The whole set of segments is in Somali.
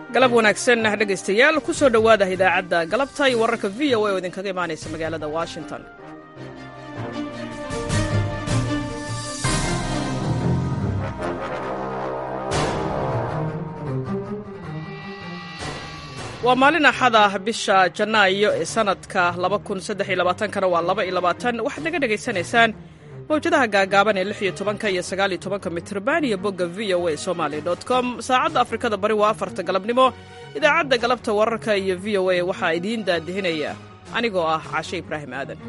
galab wanaagsan dhegaystayaal ku soo dhowaada idaacadda galabta iyo wararka v o a oo idinkaga imaanaysa magaalada washington waa maalin axada bisha janaayo ee sanadka kana waa waxaad naga dhegaysanaysaan mawjadaha gaagaaban ee lix iyo tobanka iyo sagaal iyo tobanka mitrban iyo bogga v o a somaly com saacadda afrikada bari waa afarta galabnimo idaacadda galabta wararka iyo v o a waxaa idiin daadihinaya anigoo ah cashe ibraahim aadan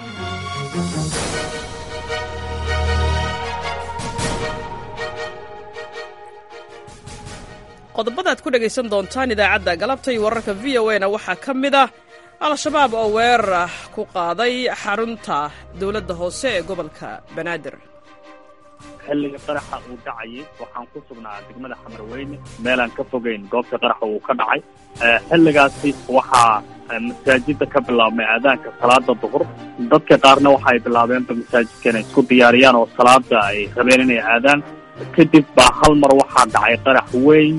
qodobadaad ku dhegaysan doontaan idaacadda galabta iyo wararka v o a na waxaa ka mid ah al-shabaab oo weerar ku qaaday xarunta dowladda hoose ee gobolka banaadir xilliga qaraxa uu dhacayay waxaan ku sugnaa degmada xamarweyne meelaan ka fogayn goobta qaraxa uu ka dhacay xilligaasi waxaa masaajidda ka bilaabmay aadaanka salaada duhur dadka qaarna waxa ay bilaabeenba masaajidka inay isku diyaariyaan oo salaada ay rabeen inay aadaan kadib baa hal mar waxaa dhacay qarax weyn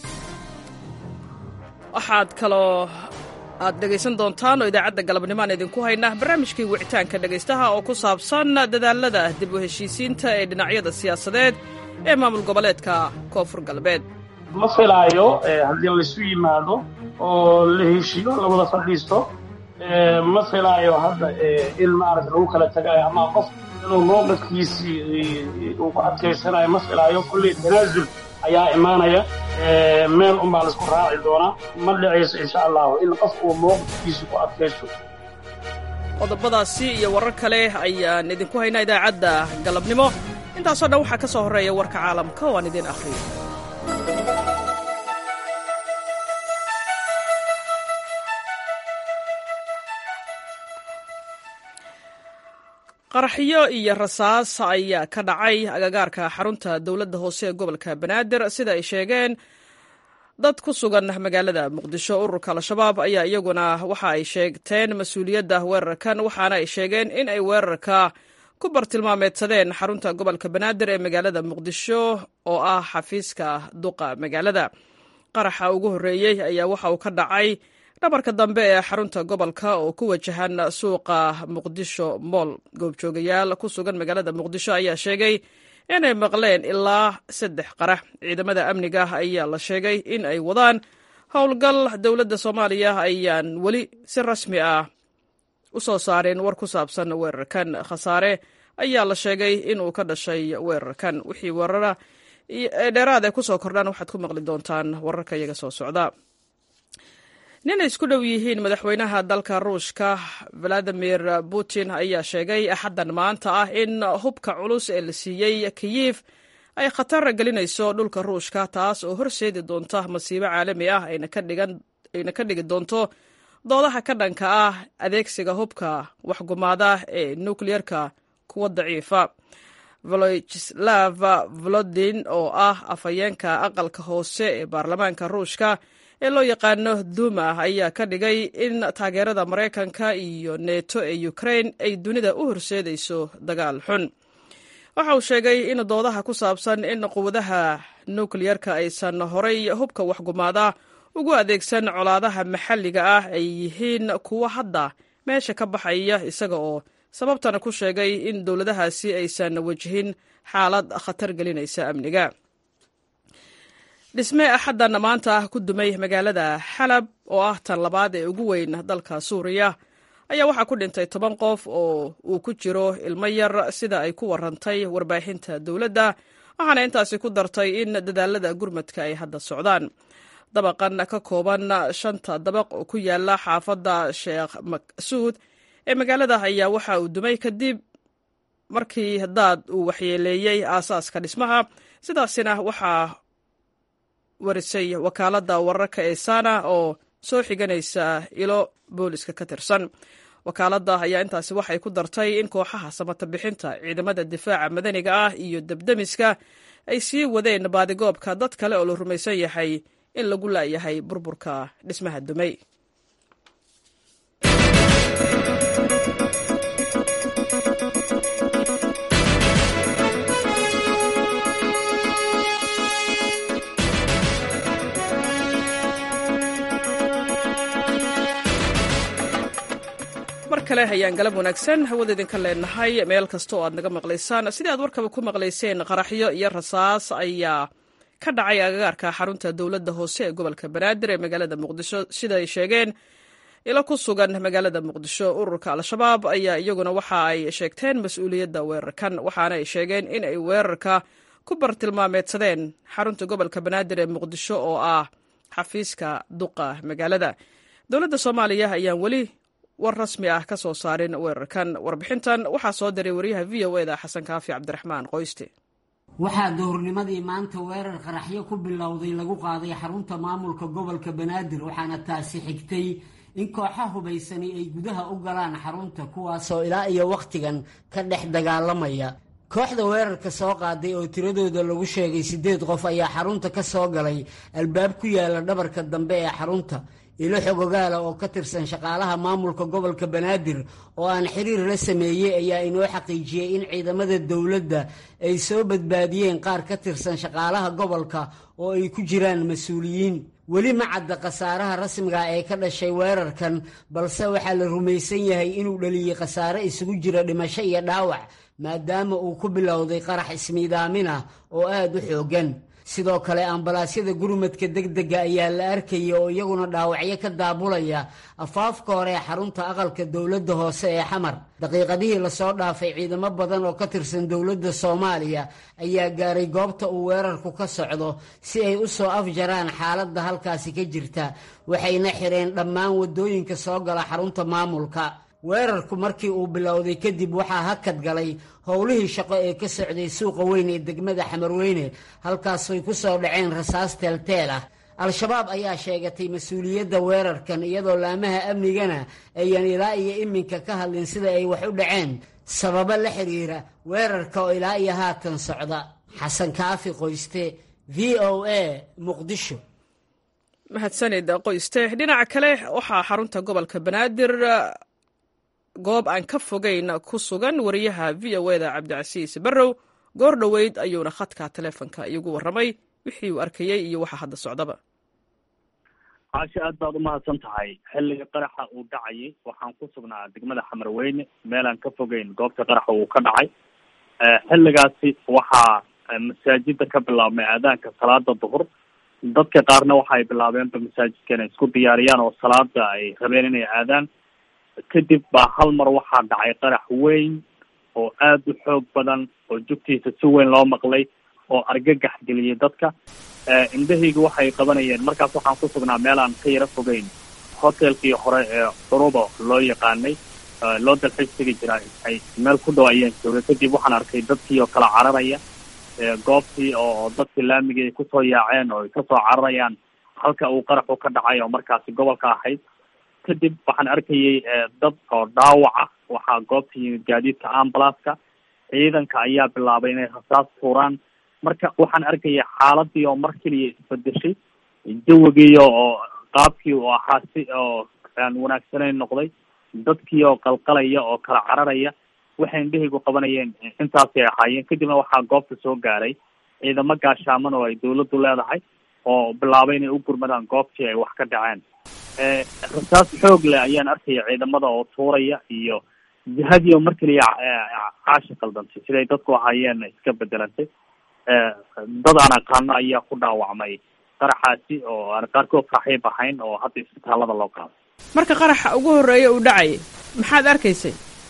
waxaad kaloo aad dhegaysan doontaan oo idaacadda galabnimaan idinku haynaa barnaamijkii wicitaanka dhegaystaha oo ku saabsan dadaalada dib u heshiisiinta ee dhinacyada siyaasadeed ee maamul goboleedka koonfur galbeed ma filaayo haddii laysu yimaado oo la heshiiyo lawada fadhiisto ma filaayo hadda in maarata lagu kala tagayo ama qof inuu mowqifkiisii uu ku adkaysanayo ma filaayo kulley tanaasul ayaa imaanaya meel unbaa laisku raaci doonaa ma dhicayso insha allahu in qof uu mowqifkiisa ku adkaysto qodobadaasi iyo warar kale ayaan idinku haynaa idaacadda galabnimo intaasoo dhan waxaa ka soo horreeya warka caalamka oo aan idiin akhriyo qaraxyo iyo rasaas ayaa ka dhacay agagaarka xarunta dowladda hoose ee gobolka banaadir sida ay sheegeen dad ku sugan magaalada muqdisho ururka al-shabaab ayaa iyaguna waxa ay sheegteen mas-uuliyadda weerarkan waxaana ay sheegeen in ay weerarka ku bartilmaameedsadeen xarunta gobolka banaadir ee magaalada muqdisho oo ah xafiiska duqa magaalada qaraxa ugu horreeyey ayaa waxa uu ka dhacay dhabarka dambe ee xarunta gobolka oo ku wajahan suuqa muqdisho mool goobjoogayaal ku sugan magaalada muqdisho ayaa sheegay inay maqleen ilaa saddex qarax ciidamada amniga ayaa la sheegay in ay wadaan howlgal dowladda soomaaliya ayaan weli si rasmi ah u soo saareen war ku saabsan weerarkan khasaare ayaa la sheegay inuu ka dhashay weerarkan wixii weerara dheeraad ay ku soo kordhaan waxaad ku maqli doontaan wararka iyaga soo socda nin ay isku dhow yihiin madaxweynaha dalka ruushka valadimir putin ayaa sheegay axaddan maanta ah in hubka culus ee la siiyey kiyif ay khatar gelinayso dhulka ruushka taas oo horseedi doonta masiibo caalami ah ayna ka dhigi doonto doodaha ka dhanka ah adeegsiga hubka waxgumaada ee nukleyerka kuwa daciifa volojislav volodin oo ah afhayeenka aqalka hoose ee baarlamaanka ruushka ee loo yaqaano duma ayaa ka dhigay in taageerada maraykanka iyo neto ee ukrain ay dunida u horseedayso dagaal xun waxa uu sheegay in doodaha ku saabsan in quwadaha nukleyerka aysan horay hubka waxgumaada ugu adeegsan colaadaha maxalliga ah ay yihiin kuwo hadda meesha ka baxaya isaga oo sababtana ku sheegay in dowladahaasi aysan wajihin xaalad khatar gelinaysa amniga dhisme axaddan maanta ku dumay magaalada xalab oo ah tan labaad ee ugu weyn dalka suuriya ayaa waxaa ku dhintay toban qof oo uu ku jiro ilmo yar sida ay ku warantay warbaahinta dowladda waxaana intaasi ku dartay in dadaalada gurmadka ay hadda socdaan dabaqan ka kooban shanta dabaq oo ku yaala xaafadda sheekh maqsuud ee magaalada ayaa waxa uu dumay kadib markii daad uu waxyeeleeyey aasaaska dhismaha sidaasina waxaa warisay wakaaladda wararka ee sana oo soo xiganaysa ilo booliska ka tirsan wakaaladda ayaa intaasi waxay ku dartay in kooxaha samata bixinta ciidamada difaaca madaniga ah iyo debdemiska ay sii wadeen baadigoobka dad kale oo la rumaysan yahay in lagu laayahay burburka dhismaha dumay kale ayaan galab wanaagsan hawada idinka leenahay meel kasta oo aad naga maqlaysaan sidii aad warkaba ku maqlayseen qaraxyo iyo rasaas ayaa ka dhacay agagaarka xarunta dowladda hoose ee gobolka banaadir ee magaalada muqdisho sida ay sheegeen ilo ku sugan magaalada muqdisho ururka al-shabaab ayaa iyaguna waxa ay sheegteen mas-uuliyadda weerarkan waxaana ay sheegeen in ay weerarka ku bartilmaameedsadeen xarunta gobolka banaadir ee muqdisho oo ah xafiiska duqa magaalada dowladda soomaaliya ayaan weli war rasmi ah ka soo saarin weerarkan warbixintan waxaa soo diray wariyaha v o eda xasan kaafi cabdiraxmaan qoyste waxaa duhurnimadii maanta weerar qaraxyo ku bilowday lagu qaaday xarunta maamulka gobolka banaadir waxaana taasi xigtay in kooxa hubaysani ay gudaha u galaan xarunta kuwaasoo ilaa iyo wakhtigan ka dhex dagaalamaya kooxda weerarka soo qaaday oo tiradooda lagu sheegay siddeed qof ayaa xarunta ka soo galay albaab ku yaala dhabarka dambe ee xarunta ilo xogogaala oo ka tirsan shaqaalaha maamulka gobolka banaadir oo aan xiriir la sameeyey ayaa inoo xaqiijiyey in ciidamada dowladda ay soo badbaadiyeen qaar ka tirsan shaqaalaha gobolka oo ay ku jiraan mas-uuliyiin weli ma cadda khasaaraha rasmiga ee ka dhashay weerarkan balse waxaa la rumaysan yahay inuu dhaliyey khasaare isugu jira dhimasho iyo dhaawac maadaama uu ku bilowday qarax ismiidaamin ah oo aada u xooggan sidoo kale ambalaasyada gurmadka degdega ayaa la arkaya oo iyaguna dhaawacyo ka daabulaya afaafka hore ee xarunta aqalka dowladda hoose ee xamar daqiiqadihii lasoo dhaafay ciidamo badan oo ka tirsan dowladda soomaaliya ayaa gaaray goobta uu weerarku ka socdo si ay u soo afjaraan xaaladda halkaasi ka jirta waxayna xireen dhammaan waddooyinka soo gala xarunta maamulka weerarku markii uu bilowday kadib waxaa hakad galay howlihii shaqo ee ka socday suuqa weyn ee degmada xamarweyne halkaasay ku soo dhaceen rasaas teelteel ah al-shabaab ayaa sheegatay mas-uuliyadda weerarkan iyadoo laamaha amnigana ayaan ilaa iyo iminka ka hadlin sida ay wax u dhaceen sababo la xiriira weerarka oo ilaa iyo haatan socda xasan kaafi qoyste v o a muqdisho mahadsanid qoyste dhinaca kale waxaa xarunta gobolka banaadir goob aan ka fogeyn ku sugan wariyaha v o eda cabdicasiis barrow goor dhoweyd ayuuna khadka taleefonka iigu warramay wixii uu arkayey iyo waxa hadda socdaba caasha aad baad umahadsan tahay xilliga qaraxa uu dhacayay waxaan ku sugnaa degmada xamarweyne meelaan ka fogeyn goobta qaraxa uu ka dhacay xilligaasi waxaa masaajida ka bilaabmay aadaanka salaada duhur dadka qaarna waxa ay bilaabeenba masaajidka inay isku diyaariyaan oo salaada ay rabeen inay aadaan kadib baa hal mar waxaa dhacay qarax weyn oo aada u xoog badan oo jugtiisa si weyn loo maqlay oo argagax geliyay dadka indhahayga waxay qabanayeen markaas waxaan ku sugnaa meel aan ka yaro fogeyn hotelkii hore ee curuba loo yaqaanay loo dalxiis tegi jiraa ay meel ku dhow ayaan joogay kadib waxaan arkay dadkii oo kala cararaya goobtii oo dadkii laamigii ay kusoo yaaceen oo ay kasoo cararayaan halka uu qaraxu ka dhacay oo markaasi gobolka ahayd kadib waxaan arkayay dad oo dhaawaca waxaa goobta yimid gaadiidka ambalaska ciidanka ayaa bilaabay inay rasaas tuuraan marka waxaan arkaya xaaladii oo mar keliya isbedeshay jawigii oo qaabkii uu ahaa si oo aan wanaagsanayn noqday dadkii oo qalqalaya oo kala cararaya waxay indhahaygu qabanayeen intaasay ahaayeen kadibna waxaa goobta soo gaaray ciidamo gaashaaman oo ay dawladdu leedahay oo bilaabay inay u gurmadaan goobtii ay wax ka dhaceen rasaas xoog leh ayaan arkaya ciidamada oo tuuraya iyo jihadii oo mar keliya caashi qaldantay siday dadku ahaayeen iska bedelantay dad aan aqaano ayaa ku dhaawacmay qaraxaasi oo aan qaarkood saaxiib ahayn oo hadda isbitaalada loo qaaday marka qaraxa ugu horreeya uu dhacay maxaad arkaysay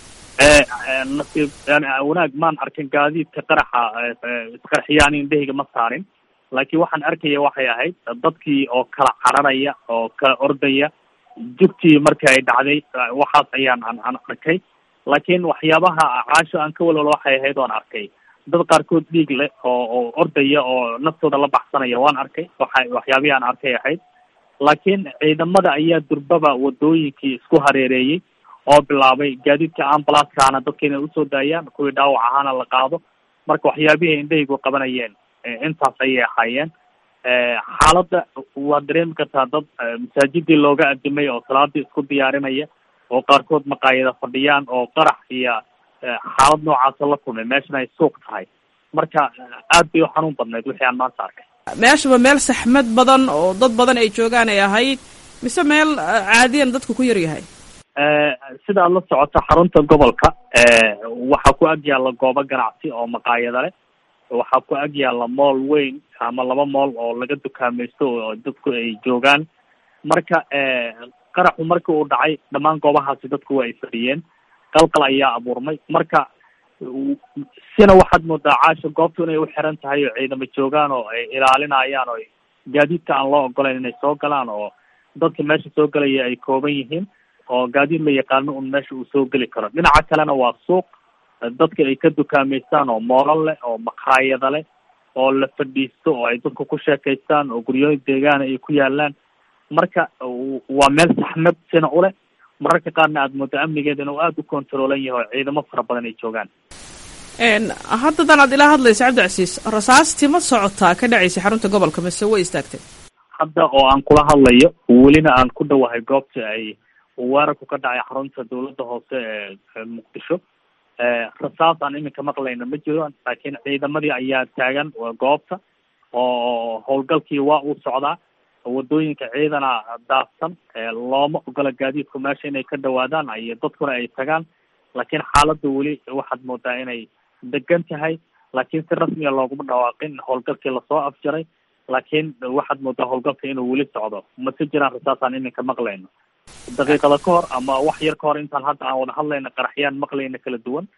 nasiib wanaag maan arkin gaadiidka qaraxa isqarxiyaan indhahayga ma saarin laakiin waxaan arkaya waxay ahayd dadkii oo kala cararaya oo kala ordaya jugtii markii ay dhacday waxaas ayaan aan aan arkay laakiin waxyaabaha caasho aan ka walwalo waxay ahayd oan arkay dad qaarkood dhiig leh oo oo ordaya oo naftooda la baxsanaya waan arkay waxa waxyaabihii aan arkay ahayd laakiin ciidamada ayaa durbaba wadooyinkii isku hareereeyey oo bilaabay gaadiidka ambalaskaana dadka inay usoo daayaan kuwii dhaawac ahaana la qaado marka waxyaabihii indhahaygu qabanayeen intaas ayay ahaayeen xaaladda waad dareemi kartaa dad masaajidii looga adimay oo salaadii isku diyaarinaya oo qaarkood maqaayada fadhiyaan oo qarax iyo xaalad noocaasa la kulmay meeshana ay suuq tahay marka aad bay u xanuun badnayd wixii aan maanta arkay meeshaba meel saxmad badan oo dad badan ay joogaan ay ahayd mise meel caadiyan dadku ku yar yahay sida aad la socoto xarunta gobolka waxaa ku ag yaalla goobo ganacsi oo maqaayada leh waxaa ku ag yaalla mool weyn ama laba mool oo laga dukaamaysto oo dadku ay joogaan marka qaraxu markii uu dhacay dhammaan goobahaasi dadku waa ay fadhiyeen qalqal ayaa abuurmay marka sina waxaad moodaa caasha goobtu inay u xiran tahay oo ciidamo joogaan oo ay ilaalinayaan oo gaadiidka aan loo ogolayn inay soo galaan oo dadka meesha soo gelaya ay kooban yihiin oo gaadiid la yaqaano un meesha uu soo geli karo dhinaca kalena waa suuq dadka ay ka dukaameystaan oo moolal leh oo maqaayada leh oo la fadhiisto oo ay dadku ku sheekaystaan oo guryooyin deegaana ay ku yaalaan marka waa meel saxmad sina u leh mararka qaarna aada moodo amnigeeda inuu aada u controolan yahay oo ciidamo fara badan ay joogaan haddadan aad ilaa hadlaysa cabdicasiis rasaastii ma socotaa ka dhacaysay xarunta gobolka mise way istaagtay hadda oo aan kula hadlayo welina aan ku dhowahay goobta ay weerarku ka dhacay xarunta dawladda hoose ee muqdisho rasaas aan iminka maqlayna ma jiro laakiin ciidamadii ayaa taagan goobta oo howlgalkii waa uu socdaa wadooyinka ciidana daadsan looma ogola gaadiidku meesha inay ka dhawaadaan ay dadkuna ay tagaan laakiin xaaladda weli waxaad moodaa inay degan tahay laakiin si rasmiga looguma dhawaaqin howlgalkii lasoo afjaray laakiin waxaad moodaa howlgalka inuu weli socdo mase jiraan rasaasaan iminka maqlayno daqiiqada ka hor ama wax yar ka hor intaan hadda aan wada hadlayna qaraxyaan maqlayna kala duwan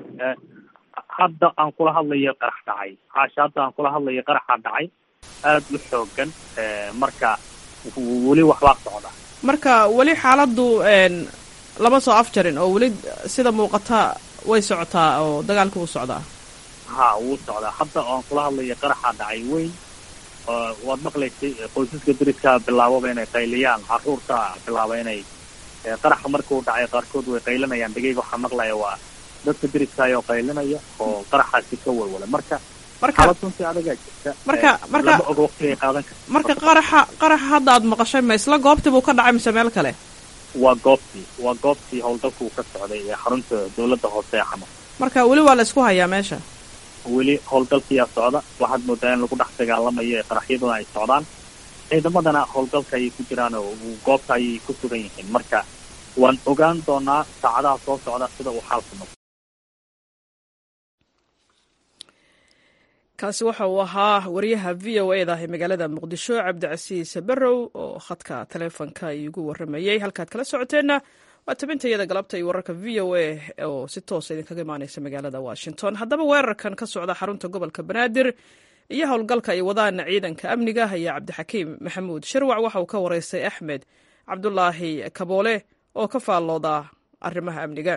hadda aan kula hadlayo qarax dhacay caasha hadda aan kula hadlayo qaraxa dhacay aada u xoogan marka weli waxbaa socda marka weli xaaladdu lama soo afjarin oo weli sida muuqata way socotaa oo dagaalka wuu socdaa ha wuu socdaa hadda aan kula hadlayo qaraxa dhacay weyn waad maqlaysay qoysaska deriska bilaababa inay qayliyaan caruurta bilaaba inay qaraxa markuu dhacay qaarkood way qaylinayaan dhegeyga waxaa maqlaya waa dadka deriska ayoo qaylinaya oo qaraxaasi ka walwala marka marka xaalad runtii adagaa jirta marka marka lama oga waqtigay qaadan karta marka qaraxa qaraxa hadda aad maqashay ma isla goobtii buu ka dhacay mise meel kale waa goobtii waa goobtii howlgalku uu ka socday ee xarunta dawladda hoose ee xamar marka weli waa la isku hayaa meesha weli howlgalkiyaa socda waxaad moodaa in lagu dhex dagaalamayo ee qaraxyaduna ay socdaan ciidamadana howlgalka ayay ku jiraan oo goobta ayay ku sugan yihiin marka waan ogaan doonaa saacadaha soo socda sida uu xaalku noqdo kaasi waxa uu ahaa wariyaha v o e da ee magaalada muqdisho cabdicasiis barrow oo khadka taleefonka iigu waramayey halkaad kala socoteenna waa tabintayada galabta iyo wararka v o a oo si toosa idinkaga imaaneysa magaalada washington haddaba weerarkan ka socda xarunta gobolka banaadir iyo howlgalka ay wadaan ciidanka amniga ayaa cabdixakiim maxamuud sharwac waxa uu ka wareystay axmed cabdulaahi kaboole oo ka faallooda arrimaha amniga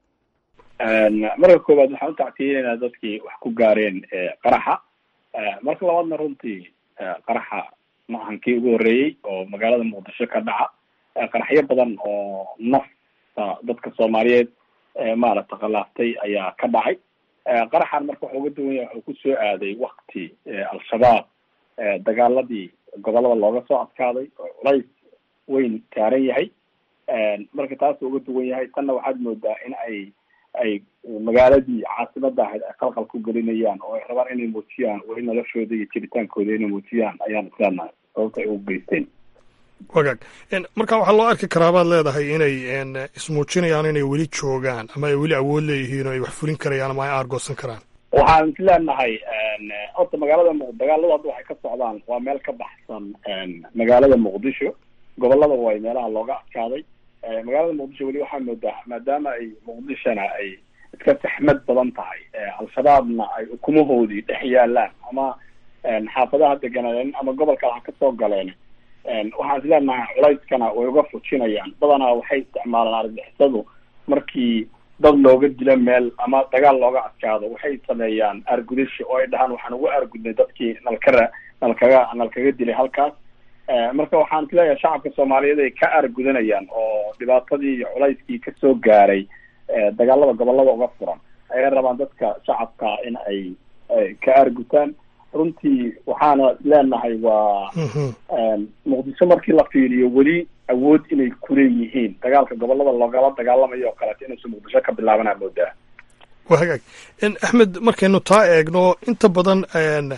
marka koowaad waxaan u tactiyenaynaa dadkii wax ku gaareen qaraxa marka labaadna runtii qaraxa maahankii ugu horreeyey oo magaalada muqdisho ka dhaca qaraxyo badan oo nafta dadka soomaaliyeed maaragta khilaaftay ayaa ka dhacay qaraxan marka waxa uga duwan yahay wuxuu kusoo aaday wakti al-shabaab dagaaladii gobolada looga soo adkaaday oo culays weyn taaran yahay marka taasuu uga duwan yahay tanna waxaad moodaa in ay ay magaaladii caasimada ahayd ay qalqal ku gelinayaan oo ay rabaan inay muujiyaan weli noloshooda iyo jiritaankooda inay muujiyaan ayaan isleenahay sababta ay ugu geysteen wagaag marka waxaa loo arki karaa baad leedahay inay ismuujinayaan inay weli joogaan ama ay weli awood leeyihiin oo ay wax fulin karayaan ama ay aargoosan karaan waxaan isleenahay horta magaalada m dagaaladu hadda waxay ka socdaan waa meel ka baxsan magaalada muqdisho gobolada way meelaha looga adkaaday magaalada muqdisho weli waxaa moodaa maadaama ay muqdishona ay iska saxmad badan tahay al-shabaabna ay ukumahoodii dhex yaalaan ama xaafadaha deganaaleen ama gobolka ha kasoo galeen waxaan isleenahay culayskana way uga fujinayaan badanaa waxay isticmaalaan argixisadu markii dad looga dilo meel ama dagaal looga adkaado waxay sameeyaan aargudasho oo ay dhahaan waxaan uga aargudnay dadkii nalkara nalkaga nalkaga dilay halkaas marka waxaan isleeyahay shacabka soomaaliyeed ay ka aargudanayaan oo dhibaatadii iyo culayskii kasoo gaaray dagaalada gobolada uga furan ayay rabaan dadka shacabka in ay ka aargutaan runtii waxaana leenahay waa muqdisho markii la fiiriyo weli awood inay kuleeyihiin dagaalka gobolada loogala dagaalamayo oo kaleeto inuusan muqdisho ka bilaabanaa moodaa waa hagaag axmed markaynu taa eegno inta badan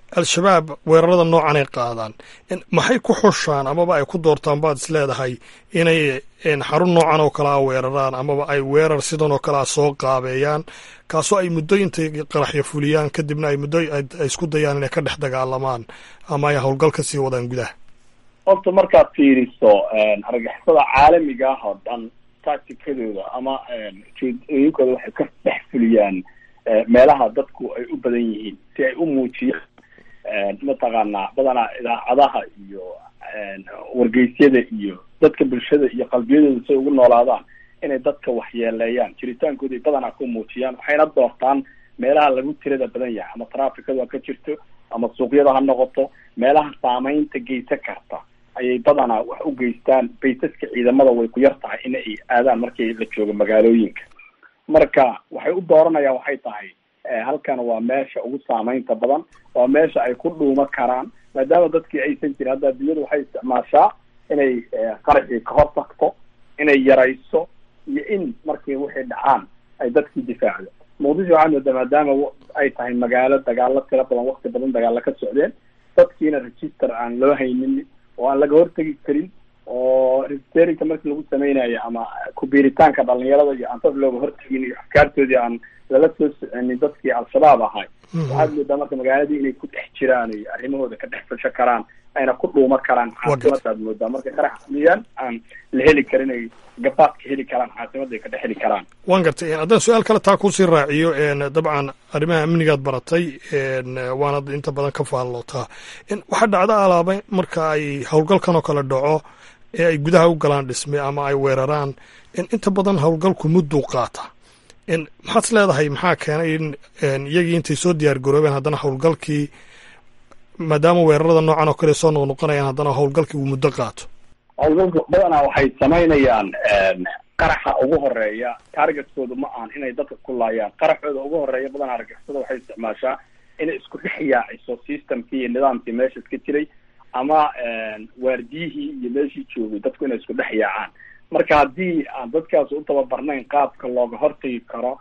al-shabaab weerarada noocan ay qaadaan maxay ku xushaan amaba ay ku doortaan baad is leedahay inay xarun noocan oo kale a weeraraan amaba ay weerar sidan oo kale a soo qaabeeyaan kaasoo ay muddo intay qaraxyo fuliyaan kadibna ay muddo ay isku dayaan inay ka dhex dagaalamaan ama ay howlgal ka sii wadaan gudaha horta markaad fiiriso argagixisada caalamiga ah oo dhan tacticadooda ama ujeedooyinkooda waxay ka dhex fuliyaan meelaha dadku ay u badan yihiin si ay u muujiyaan mataqaanaa badanaa idaacadaha iyo wargeysyada iyo dadka bulshada iyo qalbiyadooda si ay ugu noolaadaan inay dadka waxyeeleeyaan jiritaankooda ay badanaa ku muujiyaan waxayna doortaan meelaha lagu tirada badan yahay ama traficadu ha ka jirto ama suuqyada ha noqoto meelaha saameynta geysan karta ayay badanaa wax u geystaan baysaska ciidamada way ku yar tahay in ay aadaan markii la joogo magaalooyinka marka waxay u dooranayaan waxay tahay halkan waa meesha ugu saameynta badan waa meesha ay ku dhuuma karaan maadaama dadkii aysan jirin hadda adduunyadu waxay isticmaashaa inay qaraxii ka hor tagto inay yarayso iyo in markii wixii dhacaan ay dadkii difaacdo muqdisho waxaa moodaa maadaama ay tahay magaalo dagaalo tiro badan wakti badan dagaalo ka socdeen dadkiina register aan loo haynin oo aan laga hortegi karin oo registerinka markii lagu sameynayo ama kubiiritaanka dhalinyarada iyo aan dad looga hortegin iyo afkaartoodii aan lala soo soconin dadkii al-shabaab ahay waxaad moodaa marka magaaladii inay ku dhex jiraan iyo arrimahooda ka dhex fasho karaan ayna ku dhuuma karaan caasimadaad moodaa marka qarax fuliyaan aan la heli karin ay gabaadka heli karaan caasimadday ka dhex heli karaan waan gartay haddaan su-aal kale taa kusii raaciyo dabcan arrimaha amnigaad baratay waanad inta badan ka faallootaa waxaa dhacda alaaba marka ay howlgalkan oo kale dhaco ee ay gudaha u galaan dhisme ama ay weeraraan inta badan howlgalku mudduu qaata maxaad is leedahay maxaa keenay in iyagii intay soo diyaar garoobeen haddana howlgalkii maadaama weerarada noocan oo kale soo noqnoqonayaan haddana howlgalkii uu muddo qaato howlgalka badanaa waxay samaynayaan qaraxa ugu horeeya targetkoodu ma ahan inay dadka ku laayaan qaraxooda ugu horeeya badanaa argixisada waxay isticmaashaa inay isku dhex yaaciso systemkii iyo nidaamkii meesha iska jiray ama waardiyihii iyo meeshii joogay dadku inay isku dhex yaacaan marka haddii aan dadkaas u tababarnayn qaabka looga hortagi karo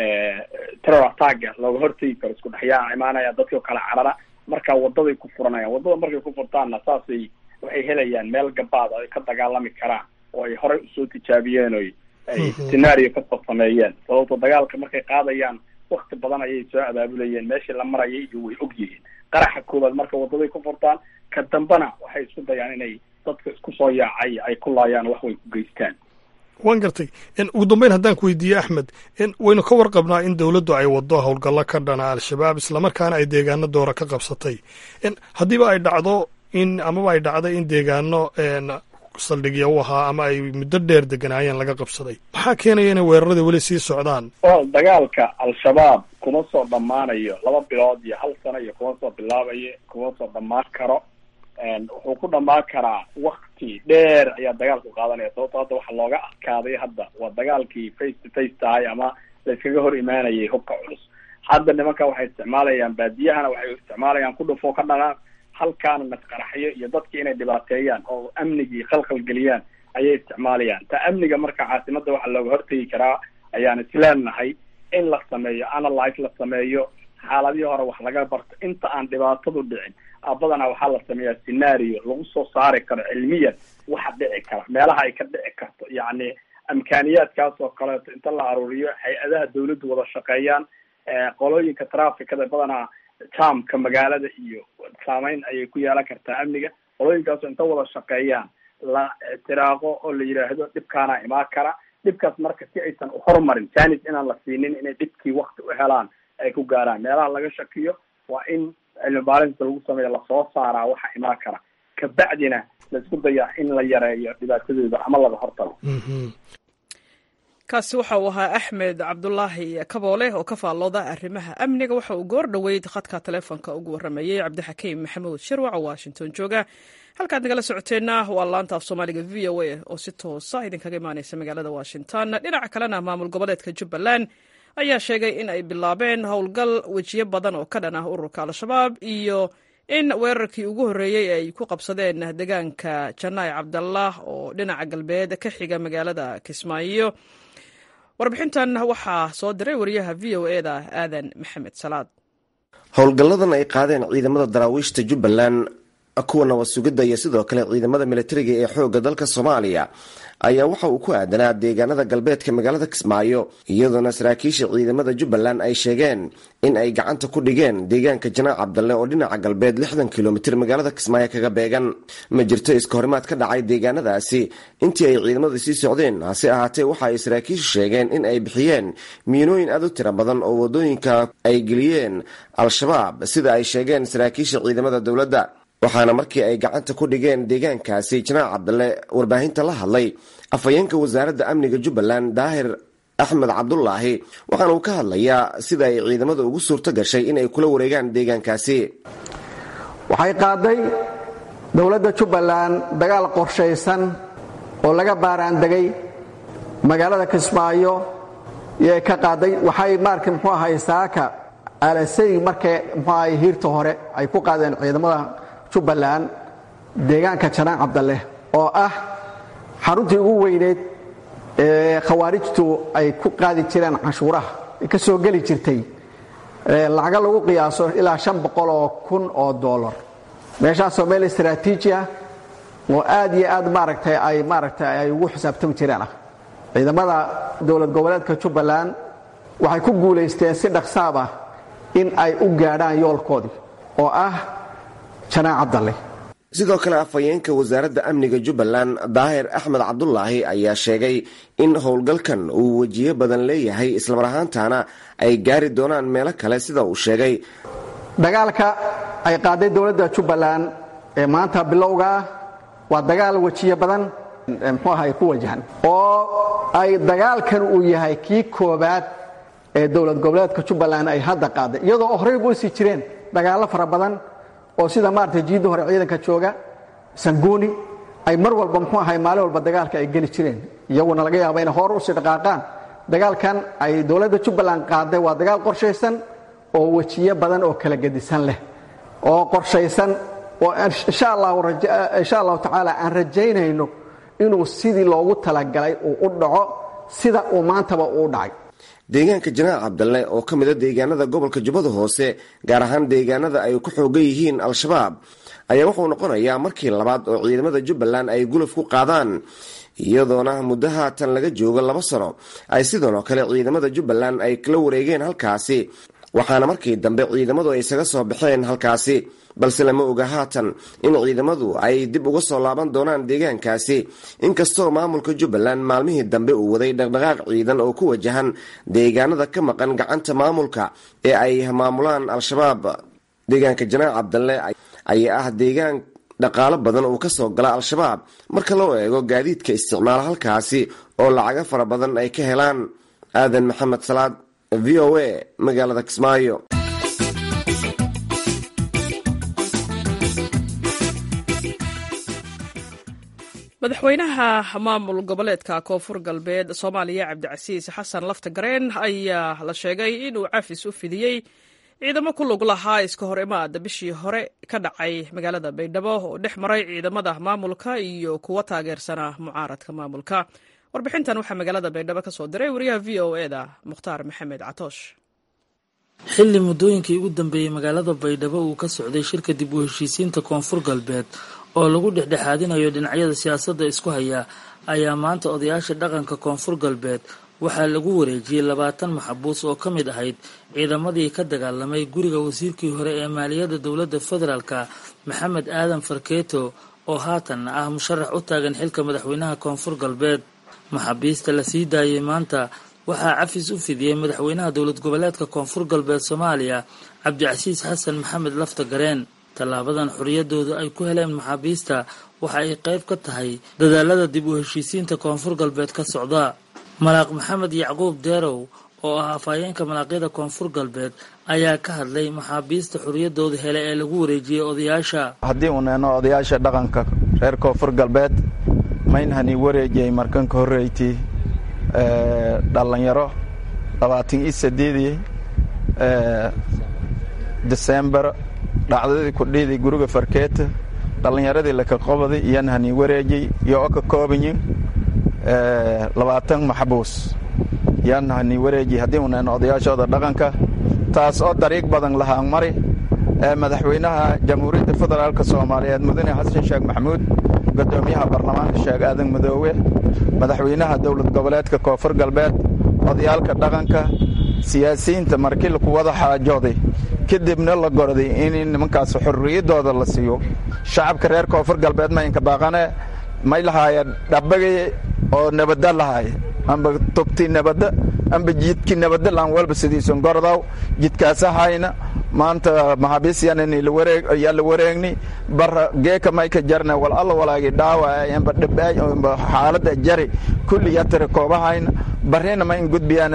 terror attacka looga hortagi karo isku dhex yaaca imaanaya dadkao kala carara marka wadaday ku furanayaan wadada markay ku furtaanna saasay waxay helayaan meel gabaad ay ka dagaalami karaan oo ay horey usoo tijaabiyeen oy ay scenario kasoo sameeyeen sababto dagaalka markay qaadayaan wakti badan ayay soo abaabulayeen meeshii la marayay iyo way og yihiin qaraxa koowaad marka wadaday ku furtaan ka dambana waxay isku dayaan inay dadka isku soo yaacay ay ku laayaan wax way ku geystaan waan gartay ugu dambeyn haddaan ku weydiiye axmed waynu ka warqabnaa in dowladdu ay waddo howlgallo ka dhana al-shabaab islamarkaana ay deegaano doora ka qabsatay haddiiba ay dhacdo in amaba ay dhacday in deegaano saldhigya u ahaa ama ay muddo dheer deganaayeen laga qabsaday maxaa keenaya inay weerarada weli sii socdaan well dagaalka al-shabaab kuma soo dhammaanayo laba bilood iyo hal sano iyo kuma soo bilaabayo kuma soo dhammaan karo wuxuu ku dhammaan karaa wakti dheer ayaa dagaalku qaadanaya sababto hadda waxa looga adkaaday hadda waa dagaalkii face to face tahay ama la iskaga hor imaanayay hubka culus hadda nimanka waxay isticmaalayaan baadiyahana waxay isticmaalayaan ku dhufoo ka dhanaan halkaana nasqaraxyo iyo dadki inay dhibaateeyaan oo amnigii khalkhal geliyaan ayay isticmaalayaan ta amniga marka caasimada waxaa looga hortegi karaa ayaan isleenahay in la sameeyo analyse la sameeyo xaaladihii hore wax laga barto inta aan dhibaatadu dhicin badanaa waxaa la sameeyaa scenario lagu soo saari karo cilmiyan waxa dhici kara meelaha ay ka dhici karto yacni amkaaniyaadkaas oo kaleeto inta la aruuriyo hay-adaha dawladdu wada shaqeeyaan qolooyinka traficada badanaa jamka magaalada iyo saameyn ayay ku yeelan kartaa amniga qolooyinkaasoo inta wada shaqeeyaan la tiraaqo oo la yidhaahdo dhibkaana imaan kara dhibkaas marka si aysan uhorumarin janis inaan la siinin inay dhibkii wakti u helaan ay ku gaaraan meelaha laga shakiyo waa in cilmi baarinta lagu sameeya lasoo saaraa waxa imaan kara kabacdina laisku dayaa in la yareeyo dhibaatadooda ama laga hortago kaasi waxa uu ahaa axmed cabdulaahi kaboole oo ka faallooda arrimaha amniga waxa uu goor dhoweyd khadka taleefonka ugu warramayey cabdixakiim maxamuud shirwac oo washington jooga halkaad nagala socoteenna waa laanta af soomaaliga v o a oo si toosa idinkaga imaaneysa magaalada washington dhinaca kalena maamul goboleedka jubbaland ayaa sheegay in ay bilaabeen howlgal wejiyo badan oo ka dhan ah ururka al-shabaab iyo in weerarkii ugu horreeyey ay ku qabsadeen deegaanka janaay cabdallah oo dhinaca galbeed ka xiga magaalada kismaayo warbixintan waxaa soo diray wariyaha v o e da aadan maxamed salaad howlgalladan ay qaadeen ciidamada daraawiishta jubbaland kuwa nabad sugidda iyo sidoo kale ciidamada militariga ee xoogga dalka soomaaliya ayaa waxa uu ku aadanaa deegaanada galbeedka magaalada kismaayo iyadoona saraakiisha ciidamada jubbaland ay sheegeen in ay gacanta ku dhigeen deegaanka janaac cabdalle oo dhinaca galbeed lixdan kilomitir magaalada kismaayo kaga beegan ma jirto iska horimaad ka dhacay deegaanadaasi intii ay ciidamada sii socdeen hase ahaatee waxa ay saraakiishu sheegeen in ay bixiyeen miinooyin aad u tiro badan oo wadooyinka ay geliyeen al-shabaab sida ay sheegeen saraakiisha ciidamada dowladda waxaana markii ay gacanta ku dhigeen deegaankaasi janaac cabdalle warbaahinta la hadlay afhayeenka wasaaradda amniga jubbaland daahir axmed cabdulaahi waxaana uu ka hadlayaa sida ay ciidamada ugu suurto gashay inay kula wareegaan deegaankaasi waxay qaaday dowladda jubbaland dagaal qorshaysan oo laga baaraandegay magaalada kismaayo yay ka qaaday waxay maarka muxuu ahay saaka alasay markay muxuu ahay hiirta hore ay ku qaadeen ciidamada jubbaland deegaanka janaan cabdalle oo ah xaruntii ugu weyneyd ee khawaarijtu ay ku qaadi jireen canshuuraha ka soo geli jirtay lacaga lagu qiyaaso ilaa shan boqol oo kun oo dollar meeshaasoo meel istraatiiji ah oo aad iyo aad maaragtay ay maaragtay ay ugu xisaabtami jireen ah ciidamada dowlad goboleedka jubbaland waxay ku guulaysteen si dhaqsaab ah in ay u gaadhaan yoolkoodii oo ah janaan cabdalle sidoo kale afhayeenka wasaaradda amniga jubbaland daahir axmed cabdulaahi ayaa sheegay in howlgalkan uu wejiyo badan leeyahay islamar ahaantaana ay gaari doonaan meelo kale sida uu sheegay dagaalka ay qaaday dowladda jubbaland ee maanta bilowga ah waa dagaal wejiyo badan muxuu ahay ku wajahan oo ay dagaalkan uu yahay kii koobaad ee dowlad goboleedka jubbaland ay hadda qaaday iyadoo horeyba usii jireen dagaallo fara badan oo sida maarata jiidda hore ciidanka jooga sanguuni ay mar walba muxuu ahay maalin walba dagaalka ay geli jireen iyaguna laga yaaba inay hor usii dhaqaaqaan dagaalkan ay dowladda jubbaland qaaday waa dagaal qorshaysan oo wejiyo badan oo kala gedisan leh oo qorshaysan oo insha allahu tacaala aan rajaynayno inuu sidii loogu talagalay uu u dhaco sida uu maantaba uu dhacay deegaanka janaac cabdalle oo ka mida deegaanada gobolka jubbada hoose gaar ahaan deegaanada ay ku xoogan yihiin al-shabaab ayaa wuxuu noqonayaa markii labaad oo ciidamada jubbaland ay guluf ku qaadaan iyadoona muddo haatan laga joogo laba sano ay sidanoo kale ciidamada jubbaland ay kala wareegeen halkaasi waxaana markii dambe ciidamadu ay isaga soo baxeen halkaasi balse lama oga haatan in ciidamadu ay dib uga soo laaban doonaan deegaankaasi inkastoo maamulka jubbaland maalmihii dambe uu waday dhaqdhaqaaq ciidan oo ku wajahan deegaanada ka maqan gacanta maamulka ee ay maamulaan al-shabaab deegaanka janaac cabdalle ayaa ah deegaan dhaqaalo badan uu ka soo gala al-shabaab marka loo eego gaadiidka isticmaala halkaasi oo lacago fara badan ay ka helaan aadan maxamed salaad v o a magaalada kismaayo madaxweynaha maamul goboleedka koonfur galbeed soomaaliya cabdicasiis xasan lafta gareen ayaa la sheegay inuu cafis u fidiyey ciidamo ku lug lahaa iska hor imaada bishii hore ka dhacay magaalada baydhabo oo dhex maray ciidamada maamulka iyo kuwa taageersana mucaaradka maamulka warbixintan waxaa magaalada baydhabo ka soo diray wariyaha v o eda mukhtaar maxamed catoosh xilli muddooyinkii ugu dambeeyey magaalada baydhabo uu ka socday shirka dib u heshiisiinta koonfur galbeed oo lagu dhexdhexaadinayo dhinacyada siyaasadda isku haya ayaa maanta odayaasha dhaqanka koonfur galbeed waxaa lagu wareejiyey labaatan maxabuus oo ka mid ahayd ciidamadii ka dagaalamay guriga wasiirkii hore ee maaliyadda dowladda federaalka maxamed aadan farkeeto oo haatanna ah musharax u taagan xilka madaxweynaha koonfur galbeed maxaabiista la sii daayey maanta waxaa cafis u fidiyey madaxweynaha dowlad goboleedka koonfur galbeed soomaaliya cabdicasiis xasan maxamed lafta gareen tallaabadan xoriyadooda ay ku heleen maxaabiista waxa ay qayb ka tahay dadaalada dib u heshiisiinta koonfur galbeed ka socda malaaq maxamed yacquub deerow oo ah afhayeenka malaaqyada koonfur galbeed ayaa ka hadlay maxaabiista xoriyadooda hele ee lagu wareejiyey odayaasha haddii uu neeno odayaasha dhaqanka reer koonfur galbeed maynhani wareejiyey markanka horreyti dhalinyaro labaatan iyo sideedii desembar dhacdadii kudhiidii guriga farkeeta dhallinyaradii lakaqobaday iyanhani wareejiyey iyo o ka koobanyin labaatan maxbuus yaanhani wareeji haddii uneeno odayaashooda dhaqanka taas oo dariiq badan lahaan mari madaxweynaha jamhuuriyadda federaalk soomaaliyeed mudane xasan sheekh maxamuud gudoomiyaha baarlamaanka sheekh aadan madoowe madaxweynaha dowlad goboleedka koonfur galbeed odayaalka dhaqanka siyaasiyiinta markii laku wada xaajooday kadibna la gorday in nimankaas xorriyaddooda la siiyo shacabka reer koonfur galbeed maynka baaqane may lahaaya dhabbagay oo nabadda lahaaya amba togti nabadda amba jidki nabadda laan walba sidiisun gordaw jidkaasahayna maanta maxaabiis yaa la wareegni bara geeka mayka jarna wal alla walaagi dhaawaay amba dhibaay amba xaaladda jari kulli yaa tiri koobahayna barrina ma in gudbiyaan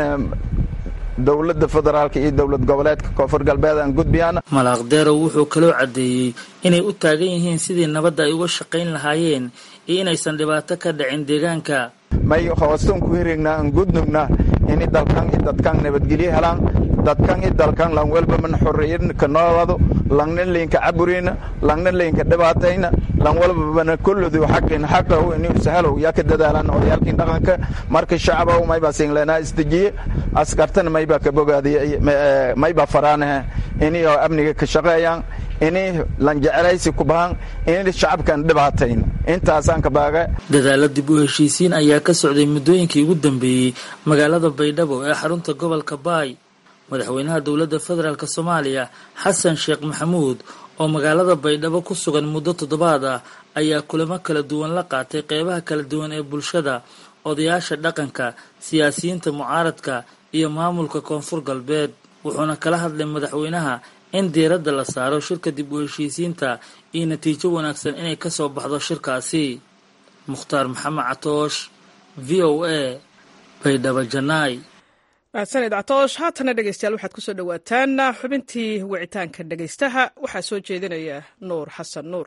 dowladda federaalka iyo dowlad goboleedka koonfur galbeed aan gudbiyaan malaaqdeerow wuxuu kaloo caddeeyey inay u taagan yihiin sidii nabadda ay uga shaqayn lahaayeen iyo inaysan dhibaato ka dhicin deegaanka may hoostan ku hirignaa aan gudnugna ini dalkan i dadkan nabadgelyo helaan dadkan i dalkan lan welba man xorriyadka noolado langna laynka caburina langna laynka dhibaatayna lan walbabana kulludu xaqin xaqahu ini sahalow yaa ka dadaalan odayaalkiin dhaqanka marka shacabow maybaa singleenaa isdejiye askartana maybaa ka bogaadiya maybaa faraanahe ini oo amniga ka shaqeeyaan ini lan jecelaysi ku bahan ini shacabkan dhibaatayn intaasaan ka baaga dadaalo dib u heshiisiin ayaa ka socday muddooyinkii ugu dambeeyey magaalada baydhabo ee xarunta gobolka baay madaxweynaha dowladda federaalk soomaaliya xasan sheekh maxamuud oo magaalada baydhabo ku sugan muddo toddobaad ah ayaa kulamo kala duwan la qaatay qeybaha kala duwan ee bulshada odayaasha dhaqanka siyaasiyiinta mucaaradka iyo maamulka koonfur galbeed wuxuuna kala hadlay madaxweynaha in diiradda la saaro shirka dib u heshiisiinta iyo natiijo wanaagsan inay ka soo baxdo shirkaasi mukhtaar maxamed catoosh v o a baydhabo janaay mahadsaned catoosh haatana dhegeystayaal waxaad kusoo dhowaataan xubintii wicitaanka dhegeystaha waxaa soo jeedinaya nuur xasan nuur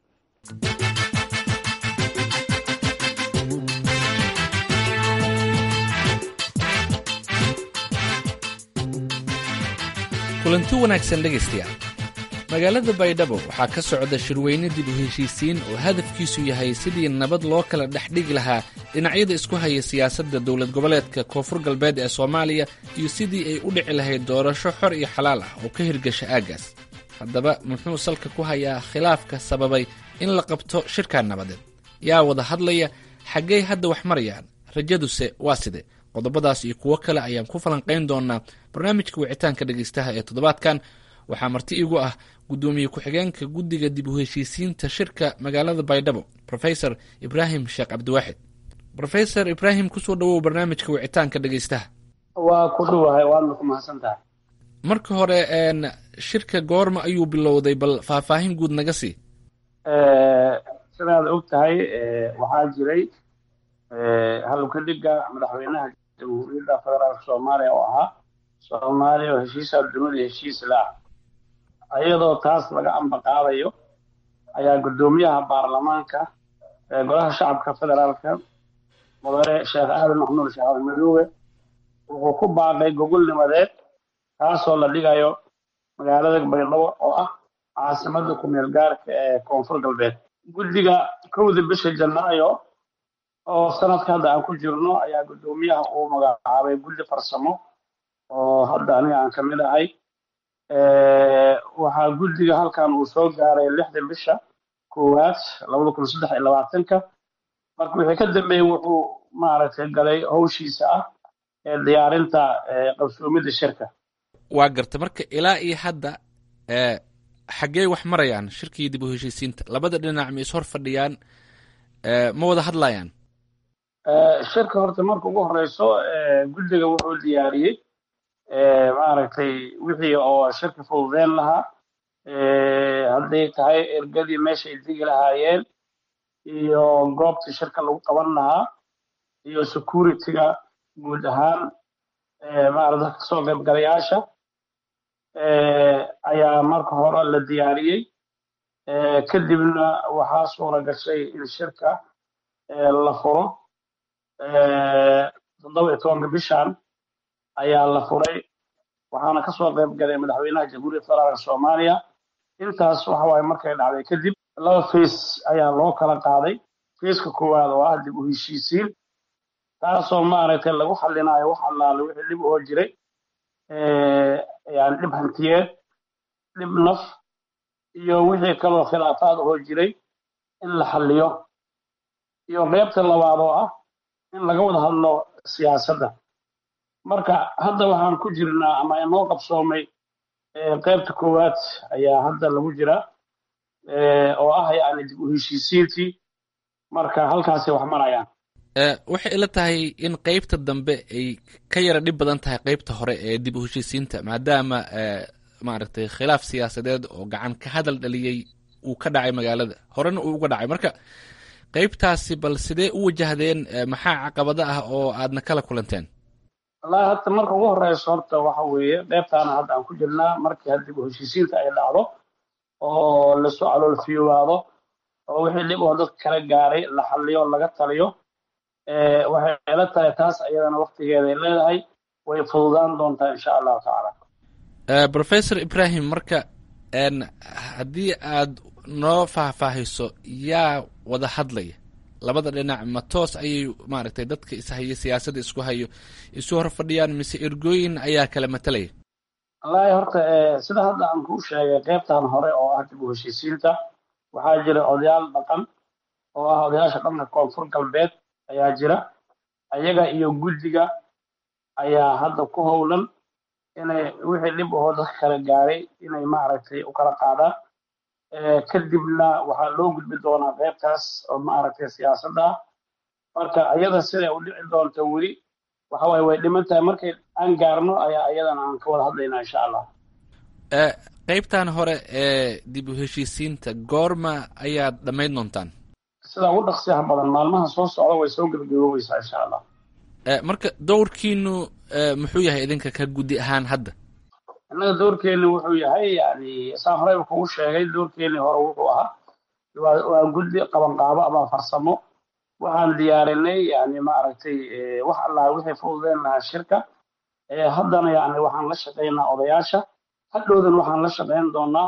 kulanti wanaagsan dhegaystayaal magaalada baydhabo waxaa ka socda shirweyne dib u heshiisiin oo hadafkiisu yahay sidii nabad loo kala dhex dhigi lahaa dhinacyada isku haya siyaasadda dowlad goboleedka koonfur galbeed ee soomaaliya iyo sidii ay u dhici lahayd doorasho xor iyo xalaal ah oo ka hirgasha aaggaas haddaba muxuu salka ku hayaa khilaafka sababay in la qabto shirkaa nabadeed yaa wada hadlaya xaggey hadda wax marayaan rajaduse waa side qodobadaas iyo kuwo kale ayaan ku falanqayn doonaa barnaamijka wicitaanka dhegaystaha ee toddobaadkan waxaa marti igu ah guddoomiye ku-xigeenka guddiga dib u heshiisiinta shirka magaalada baydhabo rofesor ibraahim sheekh cabdiwaaxid rofesor ibraahim kusoo dhawow barnaamijka wicitaanka dhegaystaha waa ku dhowahay waadna ku mahadsan tahay marka hore shirka goorma ayuu bilowday bal faahfaahin guud naga sii sidaad og tahay waxaa jiray halukadhiga madaxweynaha jamhuuriyadda federaalka soomaaliya oo ahaa soomaaliya oo heshiisa dunida heshiis la-ah iyadoo taas laga ambaqaadayo ayaa guddoomiyaha baarlamaanka golaha shacabka federaalka mudane sheekh aadan maxmuud sheekh aadan madoobe wuxuu ku baaqay gogol nimadeed kaasoo la dhigayo magaalada baydhabo oo ah caasimada ku-meel gaarka ee koonfur galbeed guddiga kowda bisha janaayo oo sanadka hadda aan ku jirno ayaa guddoomiyaha uu magacaabay guddi farsamo oo hadda aniga aan kamid ahay waxaa guddiga halkan uu soo gaaray lixda bisha koowaad labada kun saddex iyo labaatanka marka wixii ka dambeeyey wuxuu maaragtay galay howshiisa ah ee diyaarinta qabsoomidda shirka waa garta marka ilaa iyo hadda xaggee wax marayaan shirkii dib u heshiisiinta labada dhinac ma is hor fadhiyaan ma wada hadlayaan shirka horta marka ugu horeyso guddiga wuxuu diyaariyey maaragtay wixii oo shirka fududeyn lahaa hadday tahay ergadii meeshay digi lahaayeen iyo goobta shirka lagu qaban lahaa iyo security-ga guud ahaan maarata kasoo qaybgalayaasha ayaa marka hore la diyaariyey kadibna waxaa suura gashay in shirka la furo toddoba iyo tobanka bishan ayaa la furay waxaana kasoo qayb galay madaxweynaha jamhuuriyadda federaalka soomaaliya intaas waxa waaye markay dhacday kadib laba face ayaa loo kala qaaday faceka koowaad oo ah dib u heshiisiin taasoo maaragtay lagu xallinayo wax allaale wixii dhib oo jiray yani dhib hantiyeed dhib naf iyo wixii kaloo khilaafaad oo jiray in la xalliyo iyo qaybta labaad oo ah in laga wada hadlo siyaasadda marka hadda waxaan ku jirnaa ama inoo qabsoomay qaybta koowaad ayaa hadda lagu jira oo ah yani dib u heshiisiintii marka halkaasay wax marayaan waxay ila tahay in qaybta dambe ay ka yara dhib badan tahay qaybta hore ee dib u heshiisiinta maadaama maaragtay khilaaf siyaasadeed oo gacan ka hadal dhaliyey uu ka dhacay magaalada horena uu uga dhacay marka qaybtaasi bal sidee u wajahdeen maxaa caqabado ah oo aadna kala kulanteen wallahi hadda marka ugu horeyso horta waxa weeye qaybtaana hadda aan ku jirnaa markii had dib u heshiisiinta ay dhacdo oo lasoo caloolfiyoowaado oo wixii dhib oo dadka kala gaaray la xalliyo laga taliyo waxay ila tahay taas ayadana waktigeeday leedahay way fududaan doontaa insha allahu tacaala professor ibrahim marka haddii aad noo faahfaahiso yaa wada hadlaya labada dhinac ma toos ayay maaragtay dadka ishaya siyaasadda isku hayo isu hor fadhiyaan mise ergooyin ayaa kala matalaya wallaahi horta sida hadda aan kuu sheegay qaybtan hore oo ah dib u heshiisiinta waxaa jira odayaal dhaqan oo ah odayaasha dhanka koonfur galbeed ayaa jira ayaga iyo guddiga ayaa hadda ku howlan inay wixii dhib ahoo dadka kala gaaray inay maaragtay u kala qaadaan kadibna waxaa loo gudbi doonaa qaybtaas oo maaragtay siyaasadda ah marka ayada siday u dhici doonto weli waxa waaye way dhiman tahay markay aan gaarno ayaa ayadana aan ka wada hadlaynaa insha allah qaybtan hore ee dib u heshiisiinta goorma ayaad dhammayn doontaan sida ugu dhaqsiyaha badan maalmaha soo socda way soo gebagaboobaysaa insha allah marka dowrkiinu muxuu yahay idinka ka guddi ahaan hadda innaga doorkeeni wuxuu yahay yani saan horeyba kugu sheegay doorkeeni hore wuxuu ahaa waa guddi qabanqaabo ama farsamo waxaan diyaarinay yani maaragtay wax allah wixii fududeen lahaa shirka haddana yani waxaan la shaqaynaa odayaasha hadhowdan waxaan la shaqayn doonaa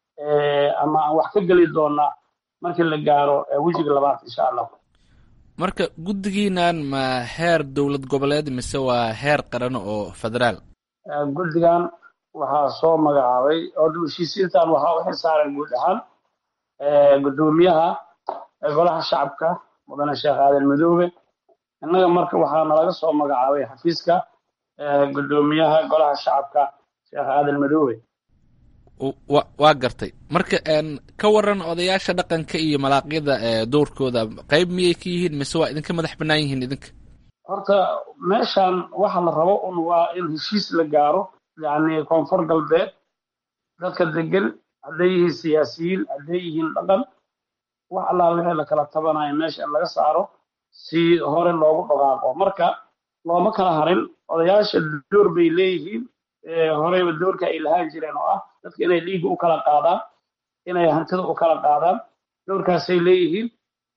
ama aan wax ka geli doonaa markii la gaaro wejiga labaad insha allah marka guddigiinan ma heer dowlad goboleed mise waa heer qaran oo federaal guddigan waxaa soo magacaabay oo dib heshiisiintan waxaa u xilsaaran guud ahaan guddoomiyaha golaha shacabka mudane sheekh aadan madoobe innaga marka waxaa nalaga soo magacaabay xafiiska guddoomiyaha golaha shacabka sheekh aadan madoobe wa waa gartay marka ka waran odayaasha dhaqanka iyo malaaqyada dowrkooda qayb miyay ka yihiin mise waa idinka madax bannaan yihiin idinka horta meeshan waxa la rabo un waa in heshiis la gaaro yacni koonfur galbeed dadka degan hadday yihiin siyaasiyiin hadday yihiin dhaqan wax allaa wixii la kala tabanayo meesha in laga saaro si hore loogu dhaqaaqo marka looma kala harin odayaasha door bay leeyihiin horeyba doorka ay lahaan jireen oo ah dadka inay dhiigga u kala qaadaan inay hantida u kala qaadaan doorkaasay leeyihiin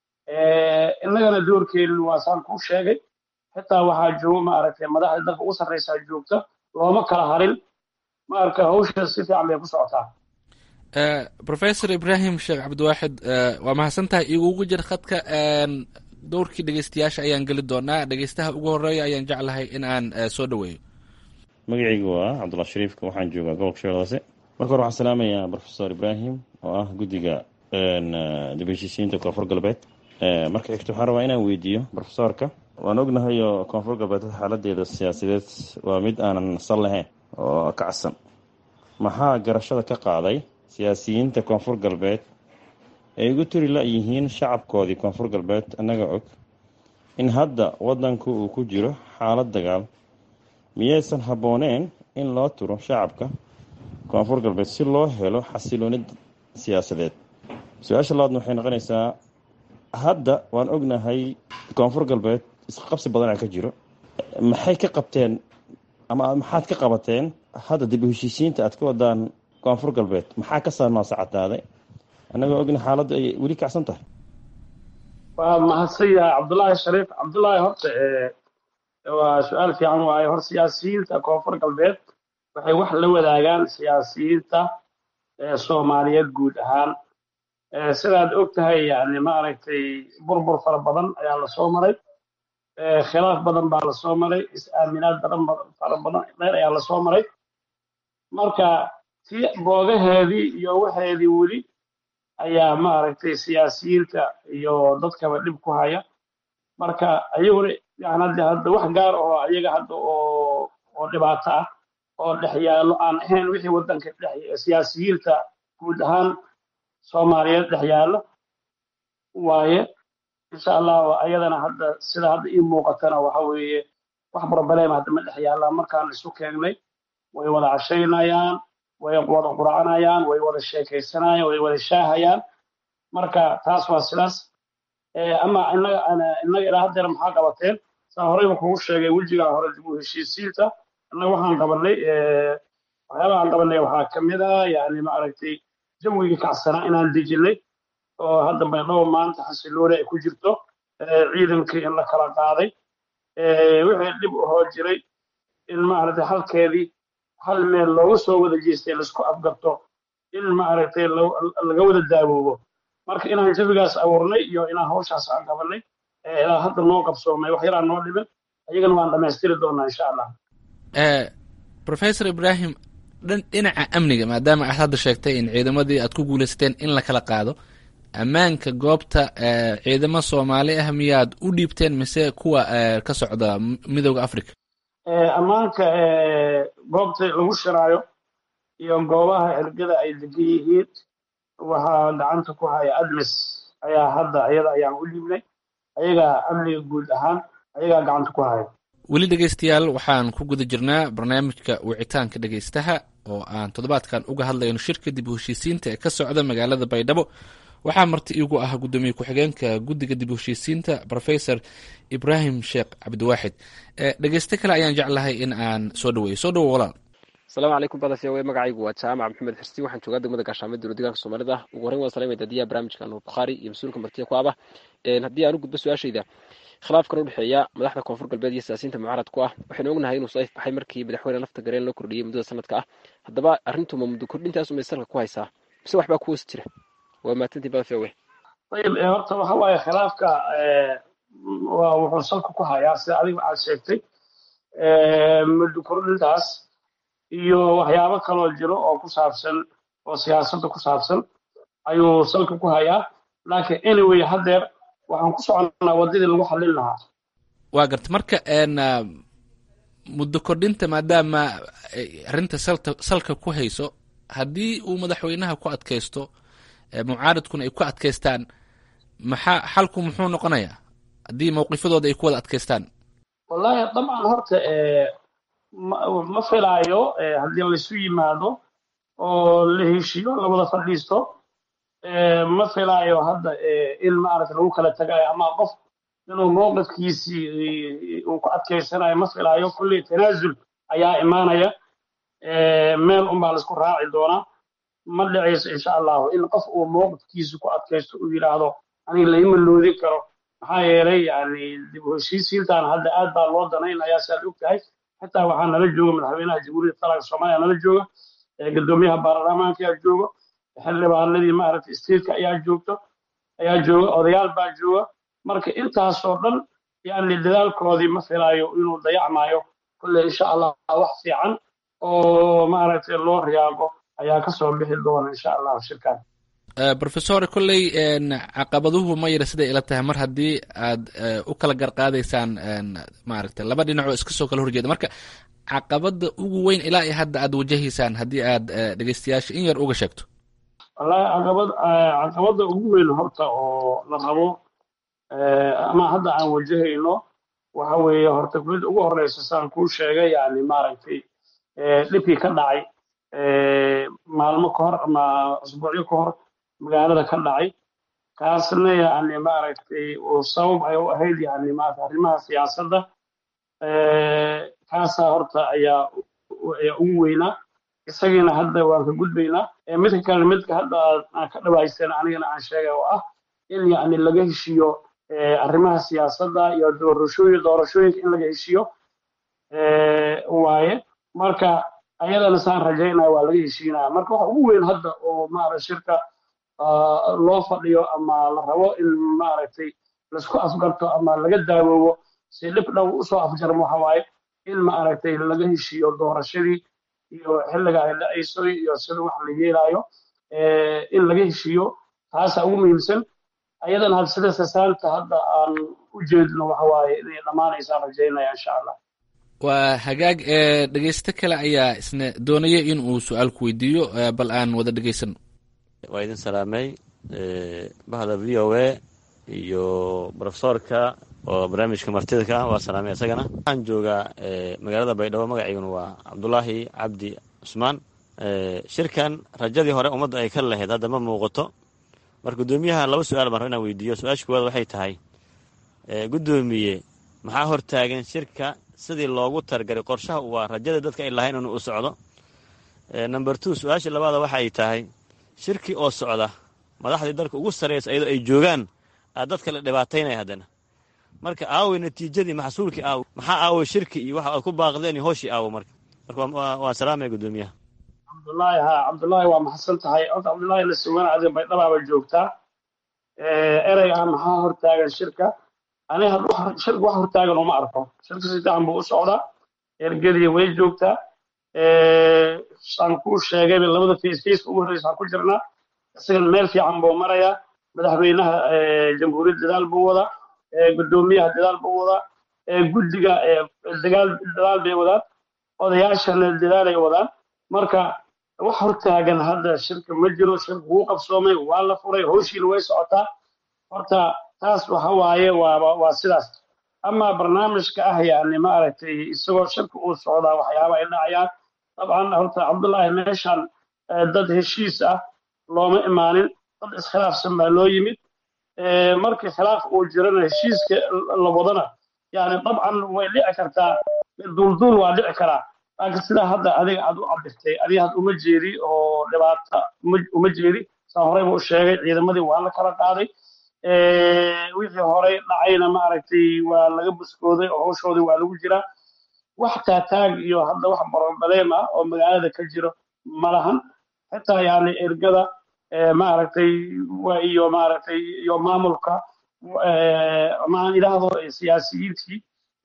innagana doorkeenu waa saan kuu sheegay xitaa waxaa jooga maaragtay madaxda dalka ugu sarreysaa joogta looma kala harin maarka hawsha si fiican bay ku socotaa professor ibrahim sheekh cabdiwaaxid waa mahadsantahay igugu jir khadka dowrkii dhegeystayaasha ayaan geli doonaa dhegeystaha ugu horeeya ayaan jeclahay in aan soo dhaweeyo magacaygu waa cabdulla shariifka waxaan joogaa gobolka shabeelle hoose marka hore waxaan salaamayaa professor ibrahim oo ah guddiga dib heshiisiinta koonfur galbeed marka xigto waxaan rabaa inaan weydiiyo professorka waan ognahay oo koonfur galbeed xaaladeeda siyaasadeed waa mid aanan sal lahayn oo kacsan maxaa garashada ka qaaday siyaasiyiinta koonfur galbeed ay ugu turi la-yihiin shacabkoodii koonfur galbeed annaga og in hadda waddanku uu ku jiro xaalad dagaal miyaysan habbooneen in loo turo shacabka koonfur galbeed si loo helo xasiloonid siyaasadeed su-aasha labaadna waxay noqonaysaa hadda waan ognahay koonfur galbeed isqabsi badanaa ka jiro maxay ka qabteen ama maxaad ka qabateen hadda dib u heshiisiinta aad ka wadaan koonfur galbeed maxaa ka saarnoosa cadaaday annagoo ogna xaaladda ay weli kacsan tahay waa mahadsan yahay cabdullaahi shariif cabdullaahi horta waa su-aal fiican waaye hor siyaasiyiinta koonfur galbeed waxay wax la wadaagaan siyaasiyiinta soomaaliyeed guud ahaan sidaad og tahay yani maaragtay burbur fara badan ayaa lasoo maray khilaaf badan baa lasoo maray is-aaminaad badan fara badan dheer ayaa lasoo maray marka tii boogaheedii iyo waxeedii weli ayaa maaragtay siyaasiyiinta iyo dadkaba dhib ku haya marka ayaguna yani hadda hadda wax gaar oo ayaga hadda oo oo dhibaato ah oo dhex yaallo aan ahayn wixii waddanka dhex siyaasiyiinta guud ahaan soomaaliyeed dhex yaallo waaye insha allah ayadana hadda sida hadda ii muuqatana waxa weeye wax problema hadda ma dhex yaallaan markaan isu keengnay way wada cashaynayaan way wada qurcanayaan way wada sheekaysanayaan way wada shaahayaan marka taas waa sidaas ama innaga innaga ilaa haddeer maxaa qabateen saa horeyba kugu sheegay wejigaa hore dib u heshiisiinta innaga waxaan qabanay waxyaabaha aan qabanay waxaa ka mid ah yani maaragtay jawigii kacsanaa inaan dejinay oo hadda baydhabo maanta xasilooni ay ku jirto ciidankii in la kala qaaday wixii dhib ahoo jiray in maaragtay halkeedii hal meel looga soo wada jeestay laisku afgarto in maaragtay laga wada daawoobo marka inaan jawigaas abuurnay iyo inaan hawshaas aan qabanay ilaa hadda noo qabsoomay wax yaraan noo dhimin ayagana waan dhammaystiri doonaa insha allah professor ibrahim dhinaca amniga maadaama aad hadda sheegtay in ciidamadii aad ku guuleysateen in la kala qaado ammaanka goobta ciidamo soomaali ah miyaad u dhiibteen mise kuwa ka socda midooda africa ammaanka goobta lagu shiraayo iyo goobaha ergada ay degan yihiin waxaa gacanta ku haya admis ayaa hadda ayada ayaan u dhiibnay ayagaa amniga guud ahaan ayagaa gacanta ku haya weli dhegeystayaal waxaan ku guda jirnaa barnaamijka wicitaanka dhegeystaha oo aan toddobaadkan uga hadlayno shirka dib u heshiisiinta ee ka socda magaalada baydhabo waxaa marti iigu ah guddoomiye ku-xigeenka guddiga dib u heshiisiinta professor ibrahim sheekh cabdiwaaxid dhegeyste kale ayaan jeclahay in aan soo dhaweeyo soo dhawo walaal asalaamu calaykum badafya wey magacaygu waa jaamac maxamed xirsi waxaan joogaa degmada gaashaamid dowla deegaanka soomaalida ugu horreyn waan salamaya dadiyaha barnaamijka nuur bukhaari iyo mas-uulka martiya ku aba haddii aan u gudbo su-aashayda khilaafkan u dhexeeya madaxda koonfur galbeed iyo siyaasiyiinta mucaarad ku ah waxaynu ognahay inuu saif baxay markii madaxweyne lafta gareen loo kordhiyey muddada sanadka ah haddaba arrintuma muddo kordhintaas umay salka ku haysaa mise waxbaa ku hoos jira waa maatantii badafya wey ayib horta waxa waaye khilaafka waa wuxuu salka ku hayaa sida adiga aad sheegtay muddo kordhintaas iyo waxyaabo kaloo jiro oo ku saabsan oo siyaasadda ku saabsan ayuu salka ku hayaa laakiin anyway haddeer waxaan ku soconnaa waddadii lagu xallin lahaa waa garta marka muddo kordhinta maadaama arrinta salta salka ku hayso haddii uu madaxweynaha ku adkaysto mucaaradkuna ay ku adkaystaan maxaa xalku muxuu noqonayaa haddii mawqifadooda ay ku wada adkaystaan wallaahi dabcan horta ma filaayo haddii laysu yimaado oo la heshiyo labada fadhiisto ma filaayo hadda in maaragta lagu kala tagayo ama qof inuu mowqifkiisii uu ku adkaysanayo ma filaayo kulley tanaasul ayaa imaanaya meel unbaa laisku raaci doonaa ma dhicayso insha allahu in qof uu mowqifkiisa ku adkaysto uu yidhaahdo aniga laima loodin karo maxaa yeelay yani dib u heshiisiintan hadda aad baa loo danaynayaa si aad og tahay xitaa waxaa nala jooga madaxweynaha jamhuuriyadda qaranka soomaaliya nala jooga guddoomiyaha baarlamaanka ayaa jooga xildhibaanadii maaragtay stateska ayaa joogto ayaa jooga odayaal baa jooga marka intaasoo dhan yani dadaalkoodii ma filaayo inuu dayacmaayo kulle insha allah wax fiican oo maaragtay loo riyaaqo ayaa kasoo bixi doona insha allahu shirkan professor kolley caqabaduhu ma yara siday ila tahay mar haddii aad u kala garqaadaysaan maaragtay laba dhinacoo iska soo kala horjeeda marka caqabada ugu weyn ilaa iyo hadda aad wajahaysaan haddii aad dhegeystayaasha in yar uga sheegto wallahi caqabad caqabada ugu weyn horta oo la rabo ama hadda aan wajahayno waxa weeye horta mid ugu horeysa saan kuu sheegay yani maaragtay dhibkii ka dhacay maalmo ka hor ama asbuucyo ka hor magaalada ka dhacay kaasna yani maaragtay uu sabab ay u ahayd yani maarata arrimaha siyaasadda kaasaa horta ayaa ayaa ugu weynaa isagiina hadda waan ka gudbaynaa midka kale midka hadda aan ka dhawaysana anigana aan sheegay oo ah in yani laga heshiiyo arrimaha siyaasadda iyo doorashooyin doorashooyinka in laga heshiiyo waaye marka ayadana saan rajaynaya waa laga heshiinaya marka waxa ugu weyn hadda oo maarata shirka loo fadhiyo ama la rabo in maaragtay laisku afgarto ama laga daawoobo si dhib dhow usoo afjarmo waxa waaye in maaragtay laga heshiiyo doorashadii iyo xilliga ay dhacayso iyo sida wax la yeelaayo in laga heshiiyo taasaa ugu muhiimsan ayadana had sida sasaanta hadda aan u jeedno waxa waaye inay dhammaanaysaan rajaynaya insha allah waa hagaag ee dhegeysto kale ayaa isna doonaya in uu su-aal ku weydiiyo bal aan wada dhegeysano waa idin salaamay bahda v o a iyo brofesorka oo barnaamijka martida ka ah waa salaamay isagana waxaan joogaa magaalada baydhabo magaciiguna waa cabdulaahi cabdi cusmaan shirkan rajadii hore ummadda ay ka lahayd hadda ma muuqato marka guddoomiyaha laba su-aal baan raba inaan weydiiyo su-aasha kuwaad waxay tahay guddoomiye maxaa hortaagan shirka sidii loogu targaray qorshaha waa rajada dadka ay lahayn inuu u socdo number two su-aasha labaada waxa ay tahay shirki oo socda madaxdii dalka ugu sarraysa iyadoo ay joogaan aa dadka la dhibaataynaya haddana marka aawey natiijadii maxsuulkii aaw maxaa aawey shirki iyo waxa aad ku baaqdeen iyo hooshii aawo marka marka waa salaamaya guddoomiyaha cabdullaahi ha cabdullaahi waa maxadsan tahay horta cabdullaahi la sugan adiga baydhabaaba joogtaa erey ah maxaa hortaagan shirka ani haddu shirka wax hortaagan uma arko shirka si fiican buu u socdaa ergadii way joogtaa saan kuu sheegay labada face face ugu horreysa aan ku jirnaa isagan meel fiican buu marayaa madaxweynaha jamhuuriyadda dadaal buu wadaa guddoomiyaha dadaal buu wadaa guddiga dagaal dadaal bay wadaan odayaashana dadaalay wadaan marka wax hortaagan hadda shirka ma jiro shirka wuu qabsoomay waa la furay howshiina way socotaa horta taas waxa waaye waa waa sidaas ama barnaamijka ah yani maaragtay isagoo shirka uu socdaa waxyaaba ay dhacayaan dabcan horta cabdullaahi meeshan dad heshiis ah looma imaanin dad iskhilaafsan baa loo yimid markii khilaaf uu jirana heshiiska la wadana yani dabcan way dhici kartaa duulduul waa dhici karaa laakiin sidaa hadda adiga aad u cabirtay adiga had uma jeedi oo dhibaata uma jeedi saa horeyba u sheegay ciidamadii waa la kala qaaday wixii horey dhacayna maaragtay waa laga buskooday oo hawshoodii waa lagu jiraa wax taataag iyo hadda wax barobaleem ah oo magaalada ka jiro ma lahan xitaa yani ergada maaragtay iyo maaragtay iyo maamulka maan idhaahdo siyaasiyiintii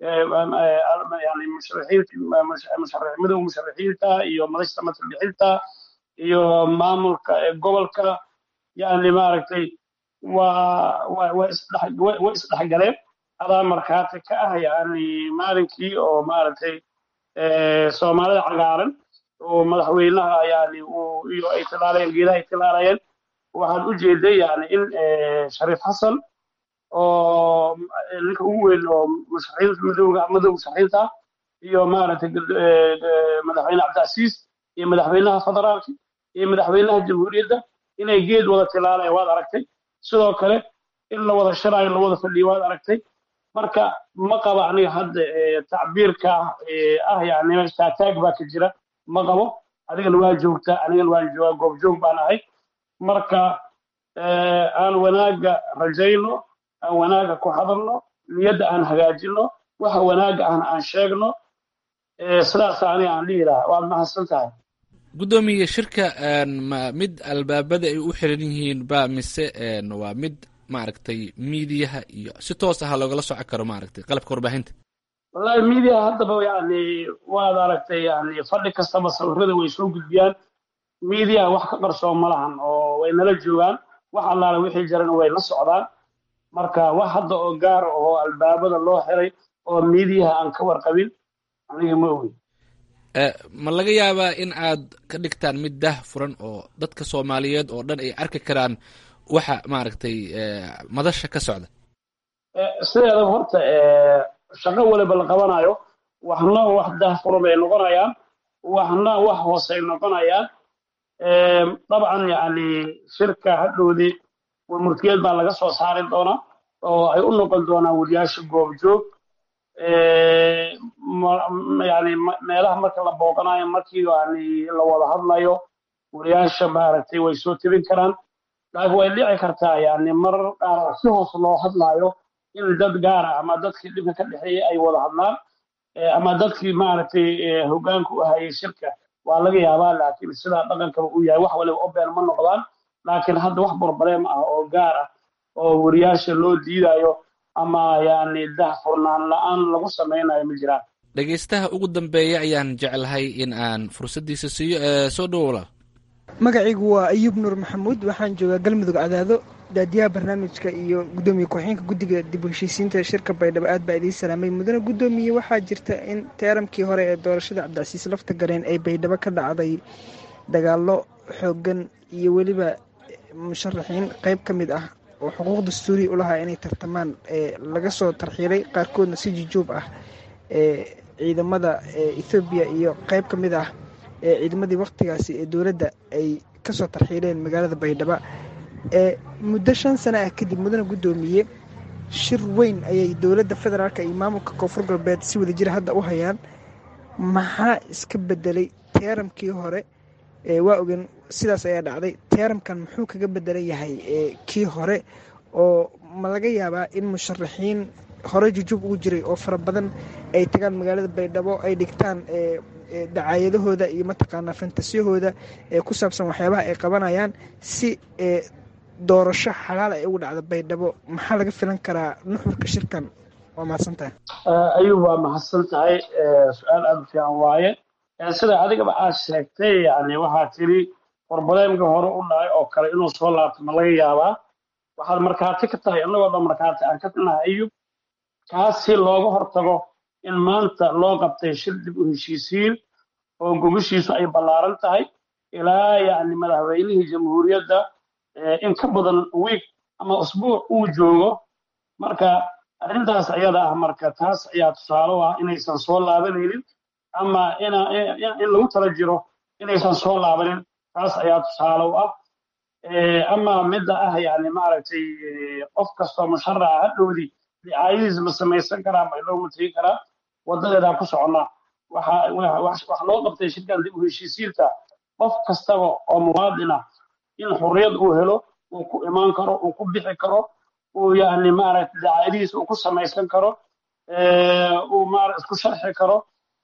yani musharaximada musharaxiinta iyo madashta matalbixinta iyo maamulka gobolka yani maaragtay waa way isdhexgaleen adaa markhaati ka ah yani maalinkii oo maaragtay soomaalida cagaaran oo madaxweynaha yani iyo ay tilaalayeen geedaha ay tilaalayeen waxaad u jeeday yani in shariif xasan oo ninka ugu weyn oo musharaxiinta madowga madowga musharaxiinta iyo maaragtay madaxweyne cabdicasiis iyo madaxweynaha federaalka iyo madaxweynaha jamhuuriyadda inay geed wada tilaalayaan waad aragtay sidoo kale in la wada shiraayo la wada fadhiyo waad aragtay marka ma qaba aniga hadda tacbiirka ah yani taataag baa ka jira ma qabo adigana waa joogtaa anigana waan joogaa goobjoog baan ahay marka aan wanaaga rajayno aan wanaaga ku hadalno niyadda aan hagaajino waxa wanaaga ahna aan sheegno sidaas aniga aan dhihi lahaa waad mahadsan tahay guddoomiye shirka ma mid albaabada ay u xiran yihiin ba mise waa mid maaragtay miidiyaha iyo si toos aha loogala soco karo maaragtay qalabka warbaahinta wallahi miidiyaha haddaba yani waad aragtay yani fadhi kastaba sawirada way soo gudbiyaan miidiyaha wax ka qarsoon ma lahan oo way nala joogaan wax allaala wixii jirana way la socdaan marka wax hadda oo gaar oo albaabada loo xiray oo miidiyaha aan ka warqabin aniga ma ogi ma laga yaabaa in aad ka dhigtaan mid dah furan oo dadka soomaaliyeed oo dhan ay arki karaan waxa maaragtay madasha ka socda sideedaba horta shaqo waliba la qabanayo waxna wax dah furan bay noqonayaan waxna wax hoosay noqonayaan dabcan yani shirka hadhowdii murtiyad baa laga soo saari doonaa oo ay u noqon doonaan wariyaasha goobjoog yani meelaha marka la booqanayo markii yani la wada hadlayo wariyaasha maaragtay way soo tebin karaan laakiin way dhici kartaa yani marar qaar si hoos loo hadlayo in dad gaara ama dadkii dhibka ka dhexeeyay ay wada hadlaan ama dadkii maaragtay hoggaanka u hayay shirka waa laga yaabaa laakiin sidaa dhaqankaba uu yahay wax waliba oben ma noqdaan laakiin hadda wax barbaleem ah oo gaar ah oo wariyaasha loo diidayo ama yani dah furnaan la-aan lagu samaynayo ma jiraan dhegaystaha ugu dambeeya ayaan jeclahay in aan fursaddiisa siiyo ee soo dhowo walaal magacaygu waa ayuub nuur maxamuud waxaan joogaa galmudug cadaado daadiyaha barnaamijka iyo gudoomiye ku-xigeenka guddiga dib u heshiisiinta shirka baydhabo aad baa idiin salaamay mudane guddoomiye waxaa jirta in teeramkii hore ee doorashada cabdicasiis lafta gareen ay baydhabo ka dhacday dagaallo xoogan iyo weliba musharaxiin qayb ka mid ah oo xuquuq dastuuriya u lahaa inay tartamaan ee laga soo tarxiilay qaarkoodna si jujuub ah ee ciidamada ethoobiya iyo qayb ka mid ah ee ciidamadii wakhtigaasi ee dowladda ay kasoo tarxiileen magaalada baydhabo ee muddo shan sana ah kadib mudane guddoomiye shir weyn ayay dowladda federaalk iyo maamulka koonfur galbeed si wada jira hadda u hayaan maxaa iska bedelay teeramkii hore waa ogen sidaas ayaa dhacday teeramkan muxuu kaga bedelan yahay kii hore oo ma laga yaabaa in musharaxiin hore jujuub ugu jiray oo fara badan ay tagaan magaalada baydhabo ay dhigtaan dacaayadahooda iyo mataqaanaa fantasiyahooda ee ku saabsan waxyaabaha ay qabanayaan si doorasho xalaal ay ugu dhacda baydhabo maxaa laga filan karaa nuxurka shirkan waa mahadsan tahay ayuub waa mahadsan tahay su-aal aada u fiican waaye sida adigaba aad sheegtay yani waxaa tiri warbaleemka hore u dhacay oo kale inuu soo laabto ma laga yaabaa waxaad markhaati ka tahay annagoo dhan markhaati aan ka nahay ayuub kaas si looga hortago in maanta loo qabtay shir dib u heshiisiin oo gogashiisu ay ballaaran tahay ilaa yani madaxweynihii jamhuuriyadda in ka badan wiig ama usbuuc uu joogo marka arrintaas ayada ah marka taas ayaa tusaale u ah inaysan soo laabanaynin ama in lagu tala jiro inaysan soo laabanin taas ayaa tusaale u ah ama midda ah yani maaragtay qof kastoo musharaca hadhowdii dicaayadiis ma samaysan karaa ma inoo mategi karaa wadadeedaan ku soconnaa waxa loo qabtay shirkan dib u heshiisiinta qof kastaba oo muwaadin ah in xurriyad uu helo uu ku imaan karo uu ku bixi karo uu yani maaragtay dacaayadihiis uu ku samaysan karo uu maara isku sharxi karo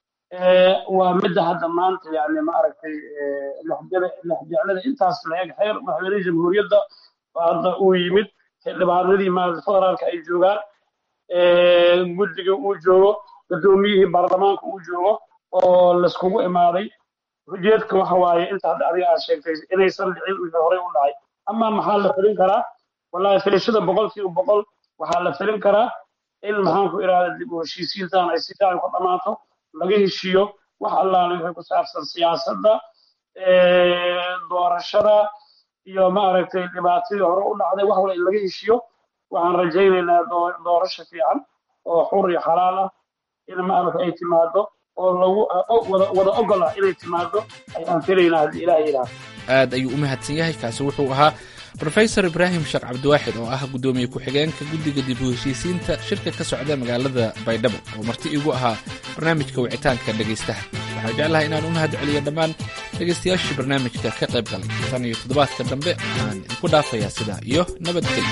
waa midda hadda maanta yani maaragtay lexjeclada intaas la-eg xeer madaxweynihii jamhuuriyadda hadda uu yimid xildhibaanadii maaragtay federaalka ay joogaan guddiga uu joogo guddoomiyihii baarlamaanka uu joogo oo laiskugu imaaday ujeedka waxa waaye inta hadda adiga aad sheegtay inaysan dhicin wixii horey u dhacay ama maxaa la filin karaa wallahi filashada boqolkiiba boqol waxaa la filin karaa in maxaanku irahda dib u heshiisiintan ay si fiican ku dhammaato laga heshiiyo wax allaale wixii ku saabsan siyaasadda doorashada iyo maaragtay dhibaatadii hore u dhacday wax wala in laga heshiyo waxaan rajaynaynaa doorasho fiican oo xur iyo xalaal ah in maaragta ay timaado oo lagu wada ogol ah inay timaado ayaan filaynaa haddii ilaah yidhaahdo aad ayuu u mahadsan yahay kaasi wuxuu ahaa rofesor ibraahim sheekh cabdiwaaxid oo ah guddoomiye ku-xigeenka guddiga dib u heshiisiinta shirka ka socda magaalada baydhabo oo marti igu ahaa barnaamijka wicitaanka dhegaystaha waxaan jeclahay inaan u mahad celiyo dhammaan dhegaystayaashii barnaamijka ka qayb galay tan iyo toddobaadka dambe waxaan idinku dhaafayaa sidaa iyo nabadgelyo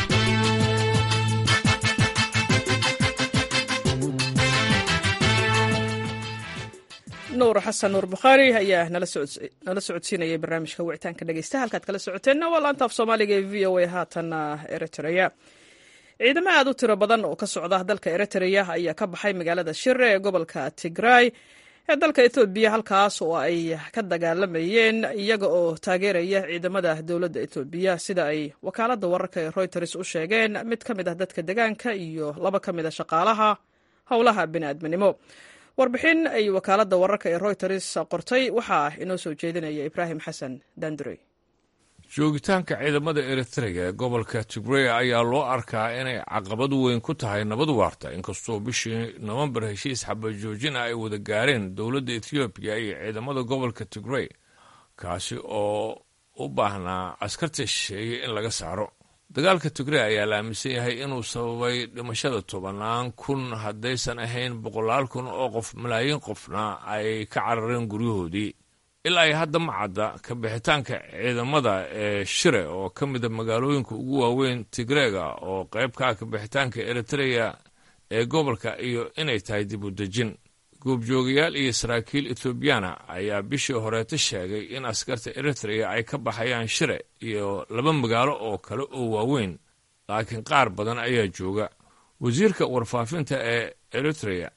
nuur xasan nuur bukhaari ayaa nala socodsiinayay barnaamijka wicitaanka dhegeysta halkaad kala socoteenna waa laanta af soomaaliga ee v o a haatanna eritrea ciidamo aad u tiro badan oo ka socda dalka eritrea ayaa ka baxay magaalada shire ee gobolka tigray ee dalka ethoobiya halkaas oo ay ka dagaalamayeen iyaga oo taageeraya ciidamada dowladda etoobiya sida ay wakaaladda wararka ee reuters u sheegeen mid ka mid ah dadka degaanka iyo laba ka mid a shaqaalaha howlaha bini'aadminimo warbixin ay wakaaladda wararka ee reuters qortay waxaa inoo soo jeedinaya ibraahim xasan dandurey joogitaanka ciidamada eritrea ee gobolka tigray ayaa loo arkaa inay caqabad weyn ku tahay nabad waarta inkastoo bishii nowembar heshiis xabajoojin ah ay wada gaareen dowladda ethoobiya iyo ciidamada gobolka tigray kaasi oo u baahnaa askarta shisheeye in laga saaro dagaalka tigray ayaa la aaminsan yahay inuu sababay dhimashada tobanaan kun haddaysan ahayn boqolaal kun oo qof malaayiin qofna ay ka carareen guryahoodii ilaa ay hadda ma cadda ka bixitaanka ciidamada ee shire oo ka mida magaalooyinka ugu waaweyn tigreega oo qayb ka ah ka bixitaanka eritreya ee gobolka iyo inay tahay dib u dejin goobjoogayaal iyo saraakiil ethoobiyaana ayaa bishii horeeta sheegay in askarta eritrea ay ka baxayaan shire iyo laba magaalo oo kale oo waaweyn laakiin qaar badan ayaa jooga wasiirka warfaafinta ee eritrea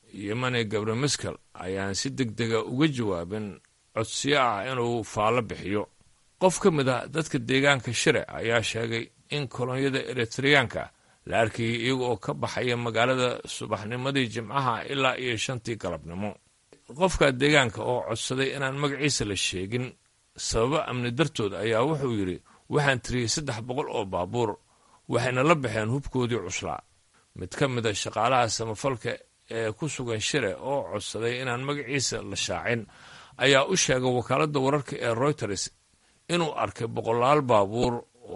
yemane gabre maskal ayaan si deg dega uga jawaabin codsiyo ah inuu faallo bixiyo qof ka mid a dadka deegaanka shire ayaa sheegay in kolonyada eritreyaanka la arkayay iyaga oo ka baxaya magaalada subaxnimadii jimcaha ilaa iyo shantii galabnimo qofka deegaanka oo codsaday inaan magaciisa la sheegin sababo amni dartood ayaa wuxuu yidhi waxaan tiriyey saddex boqol oo baabuur waxayna la baxeen hubkoodii cuslaa mid ka mid a shaqaalaha samafalka ee ku sugan shire oo codsaday inaan magaciisa la shaacin ayaa u sheegay wakaaladda wararka ee royters inuu arkay boqolaal baabuur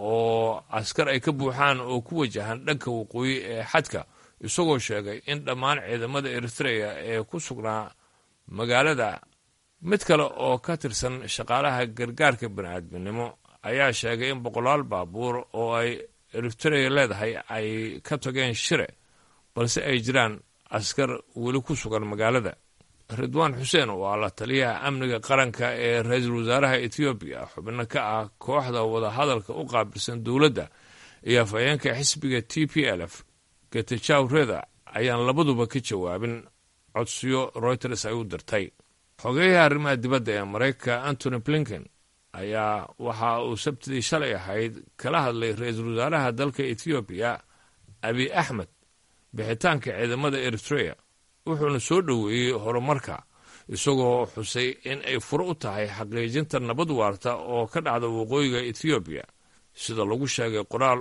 oo askar ay ka buuxaan oo ku wajahan dhanka waqooyi ee xadka isagoo sheegay in dhammaan ciidamada eritreya ee ku sugnaa magaalada mid kale oo ka tirsan shaqaalaha gargaarka bani'aadminimo ayaa sheegay in boqolaal baabuur oo ay eritreya leedahay ay ka tageen shire balse ay jiraan askar weli ku sugan magaalada ridwaan xuseen oo ah la taliyaha amniga qaranka ee ra-iisul wasaaraha etoobiya xubno ka ah kooxda wadahadalka u qaabilsan dowladda iyo afhayeenka xisbiga t p l f getajaw reda ayaan labaduba ka jawaabin codsiyo royters ay u dirtay xogeyaha arrimaha dibadda ee maraykanka antony blinken ayaa waxa uu sabtidii shalay ahayd kala hadlay ra-iisul wasaaraha dalka etoobiya abiy axmed bixitaanka ciidamada eritreya wuxuuna soo dhoweeyey horumarka isagoo xusay in ay furo u tahay xaqiijinta nabad waarta oo ka dhacda waqooyiga etoobiya sida lagu sheegay qoraal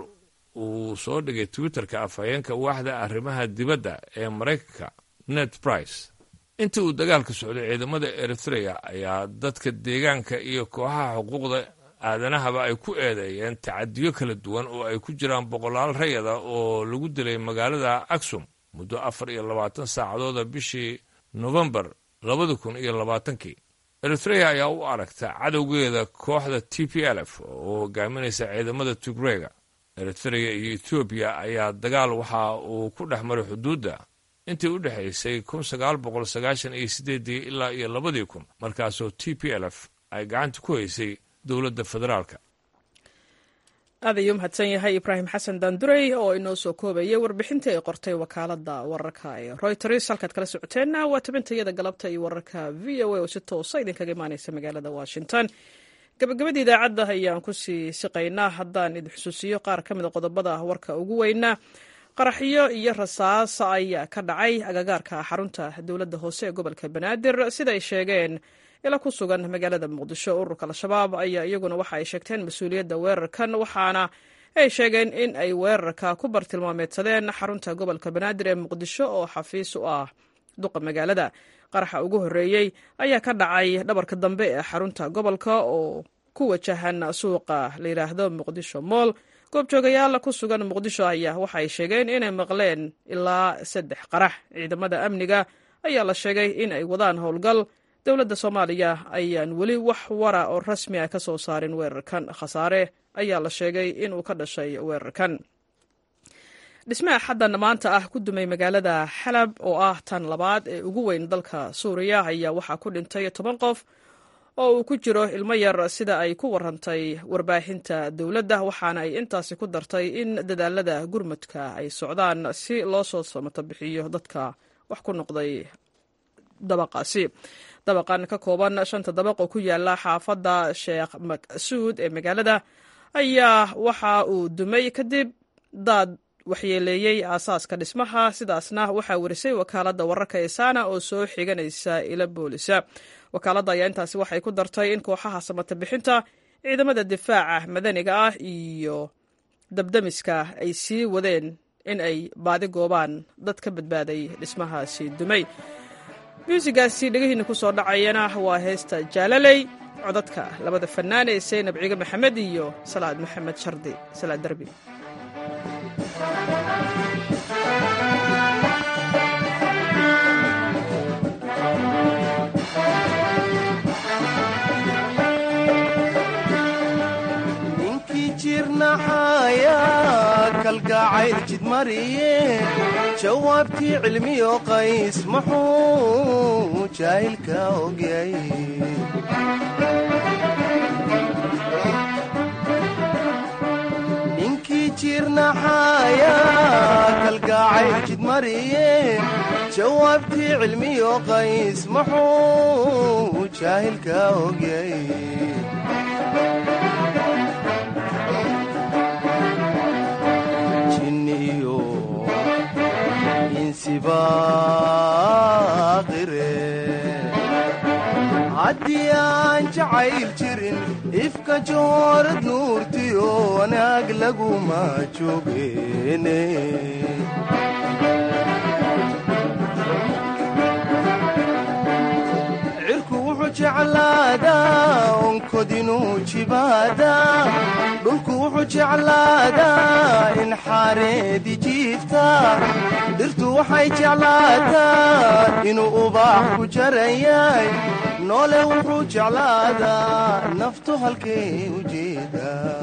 uu soo dhigay twitterka afhayeenka waaxda arrimaha dibadda ee maraykanka ned brice intii uu dagaalka socday ciidamada eritreya ayaa dadka deegaanka iyo kooxaha xuquuqda aadanahaba ay ku eedeeyeen tacadiyo kala duwan oo ay ku jiraan boqolaal rayada oo lagu dilay magaalada aksum muddo afar iyo labaatan saacadooda bishii nofembar labada kun iyo labaatankii eritreya ayaa u aragta cadowgeeda kooxda t p l f oo hogaaminaysa ciidamada tigreega eritreya iyo etoobiya ayaa dagaal waxa uu ku dhex maray xuduudda intii u dhexaysay kun sagaal boqol sagaashan iyo sideedii ilaa iyo labadii kun markaasoo t p l f ay gacanta ku haysay dowladda federaalka aad ayuu mahadsan yahay ibraahim xasan daandurey oo inoo soo koobayay warbixintii ay qortay wakaalada wararka ee royters halkaad kala socoteenna waa tabintayada galabta iyo wararka v o a oo si toosa idinkaga imaaneysa magaalada washington gabagabadii idaacadda ayaan kusii siqaynaa haddaan idin xusuusiyo qaar ka mid a qodobada warka ugu weynaa qaraxyo iyo rasaas ayaa ka dhacay agagaarka xarunta dowladda hoose ee gobolka banaadir sida ay sheegeen ila ku sugan magaalada muqdisho ururka al-shabaab ayaa iyaguna waxa ay sheegteen mas-uuliyadda weerarkan waxaana ay sheegeen in ay weerarka ku bartilmaameedsadeen xarunta gobolka banaadir ee muqdisho oo xafiis u ah duqa magaalada qaraxa ugu horreeyey ayaa ka dhacay dhabarka dambe ee xarunta gobolka oo ku wajahan suuqa la yidhaahdo muqdisho mool goobjoogayaal ku sugan muqdisho ayaa waxa ay sheegeen inay maqleen ilaa saddex qarax ciidamada amniga ayaa la sheegay in ay wadaan howlgal dowladda soomaaliya ayaan weli wax wara oo rasmi ah ka soo saarin weerarkan khasaare ayaa la sheegay inuu ka dhashay weerarkan dhismaha xaddan maanta ah ku dumay magaalada xalab oo ah tan labaad ee ugu weyn dalka suuriya ayaa waxaa ku dhintay toban qof oo uu ku jiro ilmo yar sida ay ku warantay warbaahinta dowladda waxaana ay intaasi ku dartay in dadaalada gurmudka ay socdaan si loo soo samato bixiyo dadka wax ku noqday dabaqaasi dabaqan ka kooban shanta dabaq oo ku yaala xaafadda sheekh maqsuud ee magaalada ayaa waxa uu dumay kadib daad waxyeeleeyey aasaaska dhismaha sidaasna waxaa warisay wakaaladda wararka ee saana oo soo xiganaysa ila boolisa wakaaladda ayaa intaasi waxay ku dartay in kooxaha samata bixinta ciidamada difaaca madaniga ah iyo dabdamiska ay sii wadeen in ay baadi goobaan dad ka badbaaday dhismahaasi dumay muusigaasi dhegihiina ku soo dhacayana waa heesta jaalaley codadka labada fannaan ee saynab ciige maxamed iyo salaad maxamed shardi salaad derbi ninkii jirnaxaya kalgacayl jidmariye jawaabtii cilmiyo qays muxuu jaahilka ogyay ninkii jirnaxaya kalgacayl jidmariye jawaabtii cilmiyo qays muxuu jaahilka ogyay jinniyo insibaaqire haddii aan jacayl jirin ifka joorad nuurtiyo wanaag laguma joogeene cirku wuxuu jeclaadaa onkodinuu jibaadaa dhulku wuxuu jeclaadaa in xaareedi jiifta dhirtu waxay jeclaataa inuu ubaax ku jarayay noole wuxuu jeclaadaa naftu halkay u jeedaa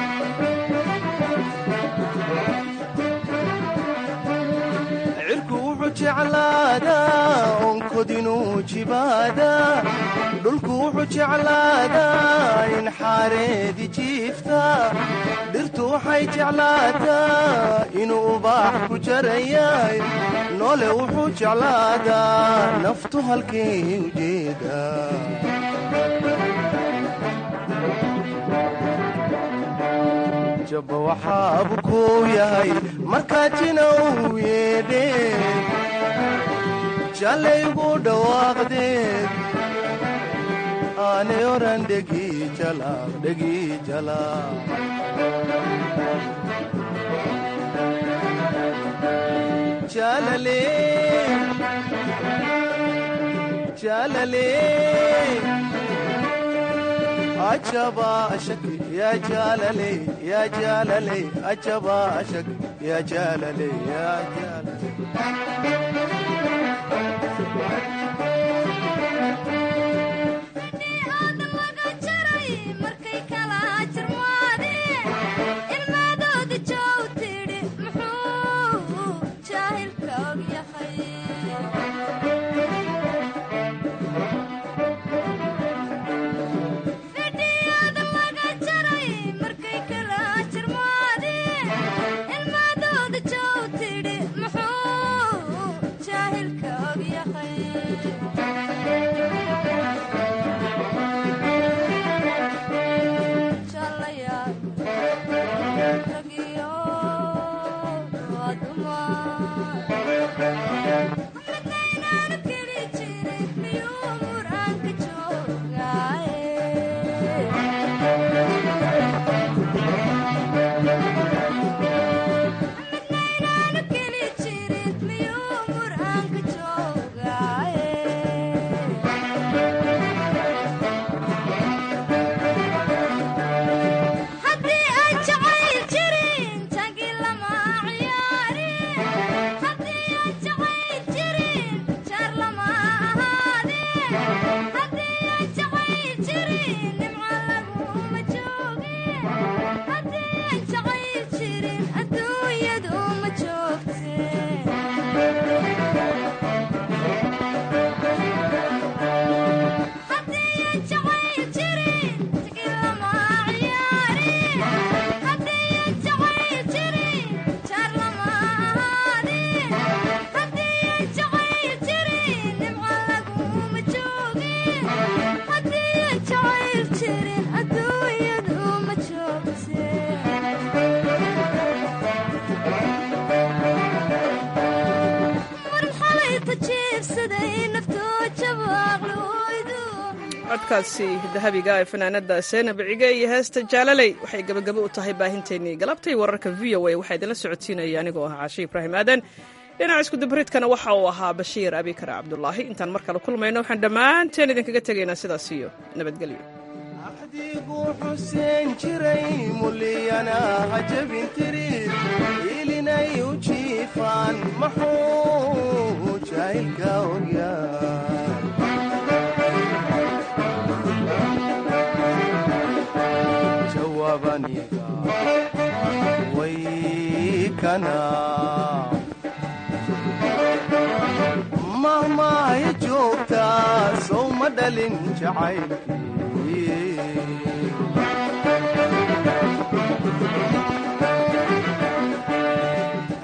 cirku wuxuu jeclaadaa onkodinuu jibaadaa dhulku wuxuu jeclaadaa in xaareedi jiifta dhirtu waxay jeclaataa inuu ubaax ku jarayay noole wuxuu jeclaadaa naftu halkay u jeedaa jabba waxaabu kuu yahay markaa jina uu yeedheen jallaygu dhawaaqdeed aanay oran dhegi jalaaq dhegi jalaaq jalale jalale ajaba ashak ya jalale ya jalale ajaba ashak ya jalale ya jalale codkaasi dahabiga ee fanaanada seenab cige iyo heesta jaalaley waxay gebagabo u tahay baahinteennii galabtay wararka v o a waxaa idinla socodsiinaya anigoo ah caashi ibraahim aadan dhinaca iskudabaridkana waxa uu ahaa bashiir abikar cabdulaahi intaan mar kale kulmayno waxaan dhammaanteen idinkaga tegaynaa sidaas iyo nabadgelyo axdigu xuseen jiray muliyana hajabin tiri ilinay u jiifaan maxuu jaahilka ogyaa jawabaniga way kana mahmahay joogtaa sow ma dhalin jacaylkii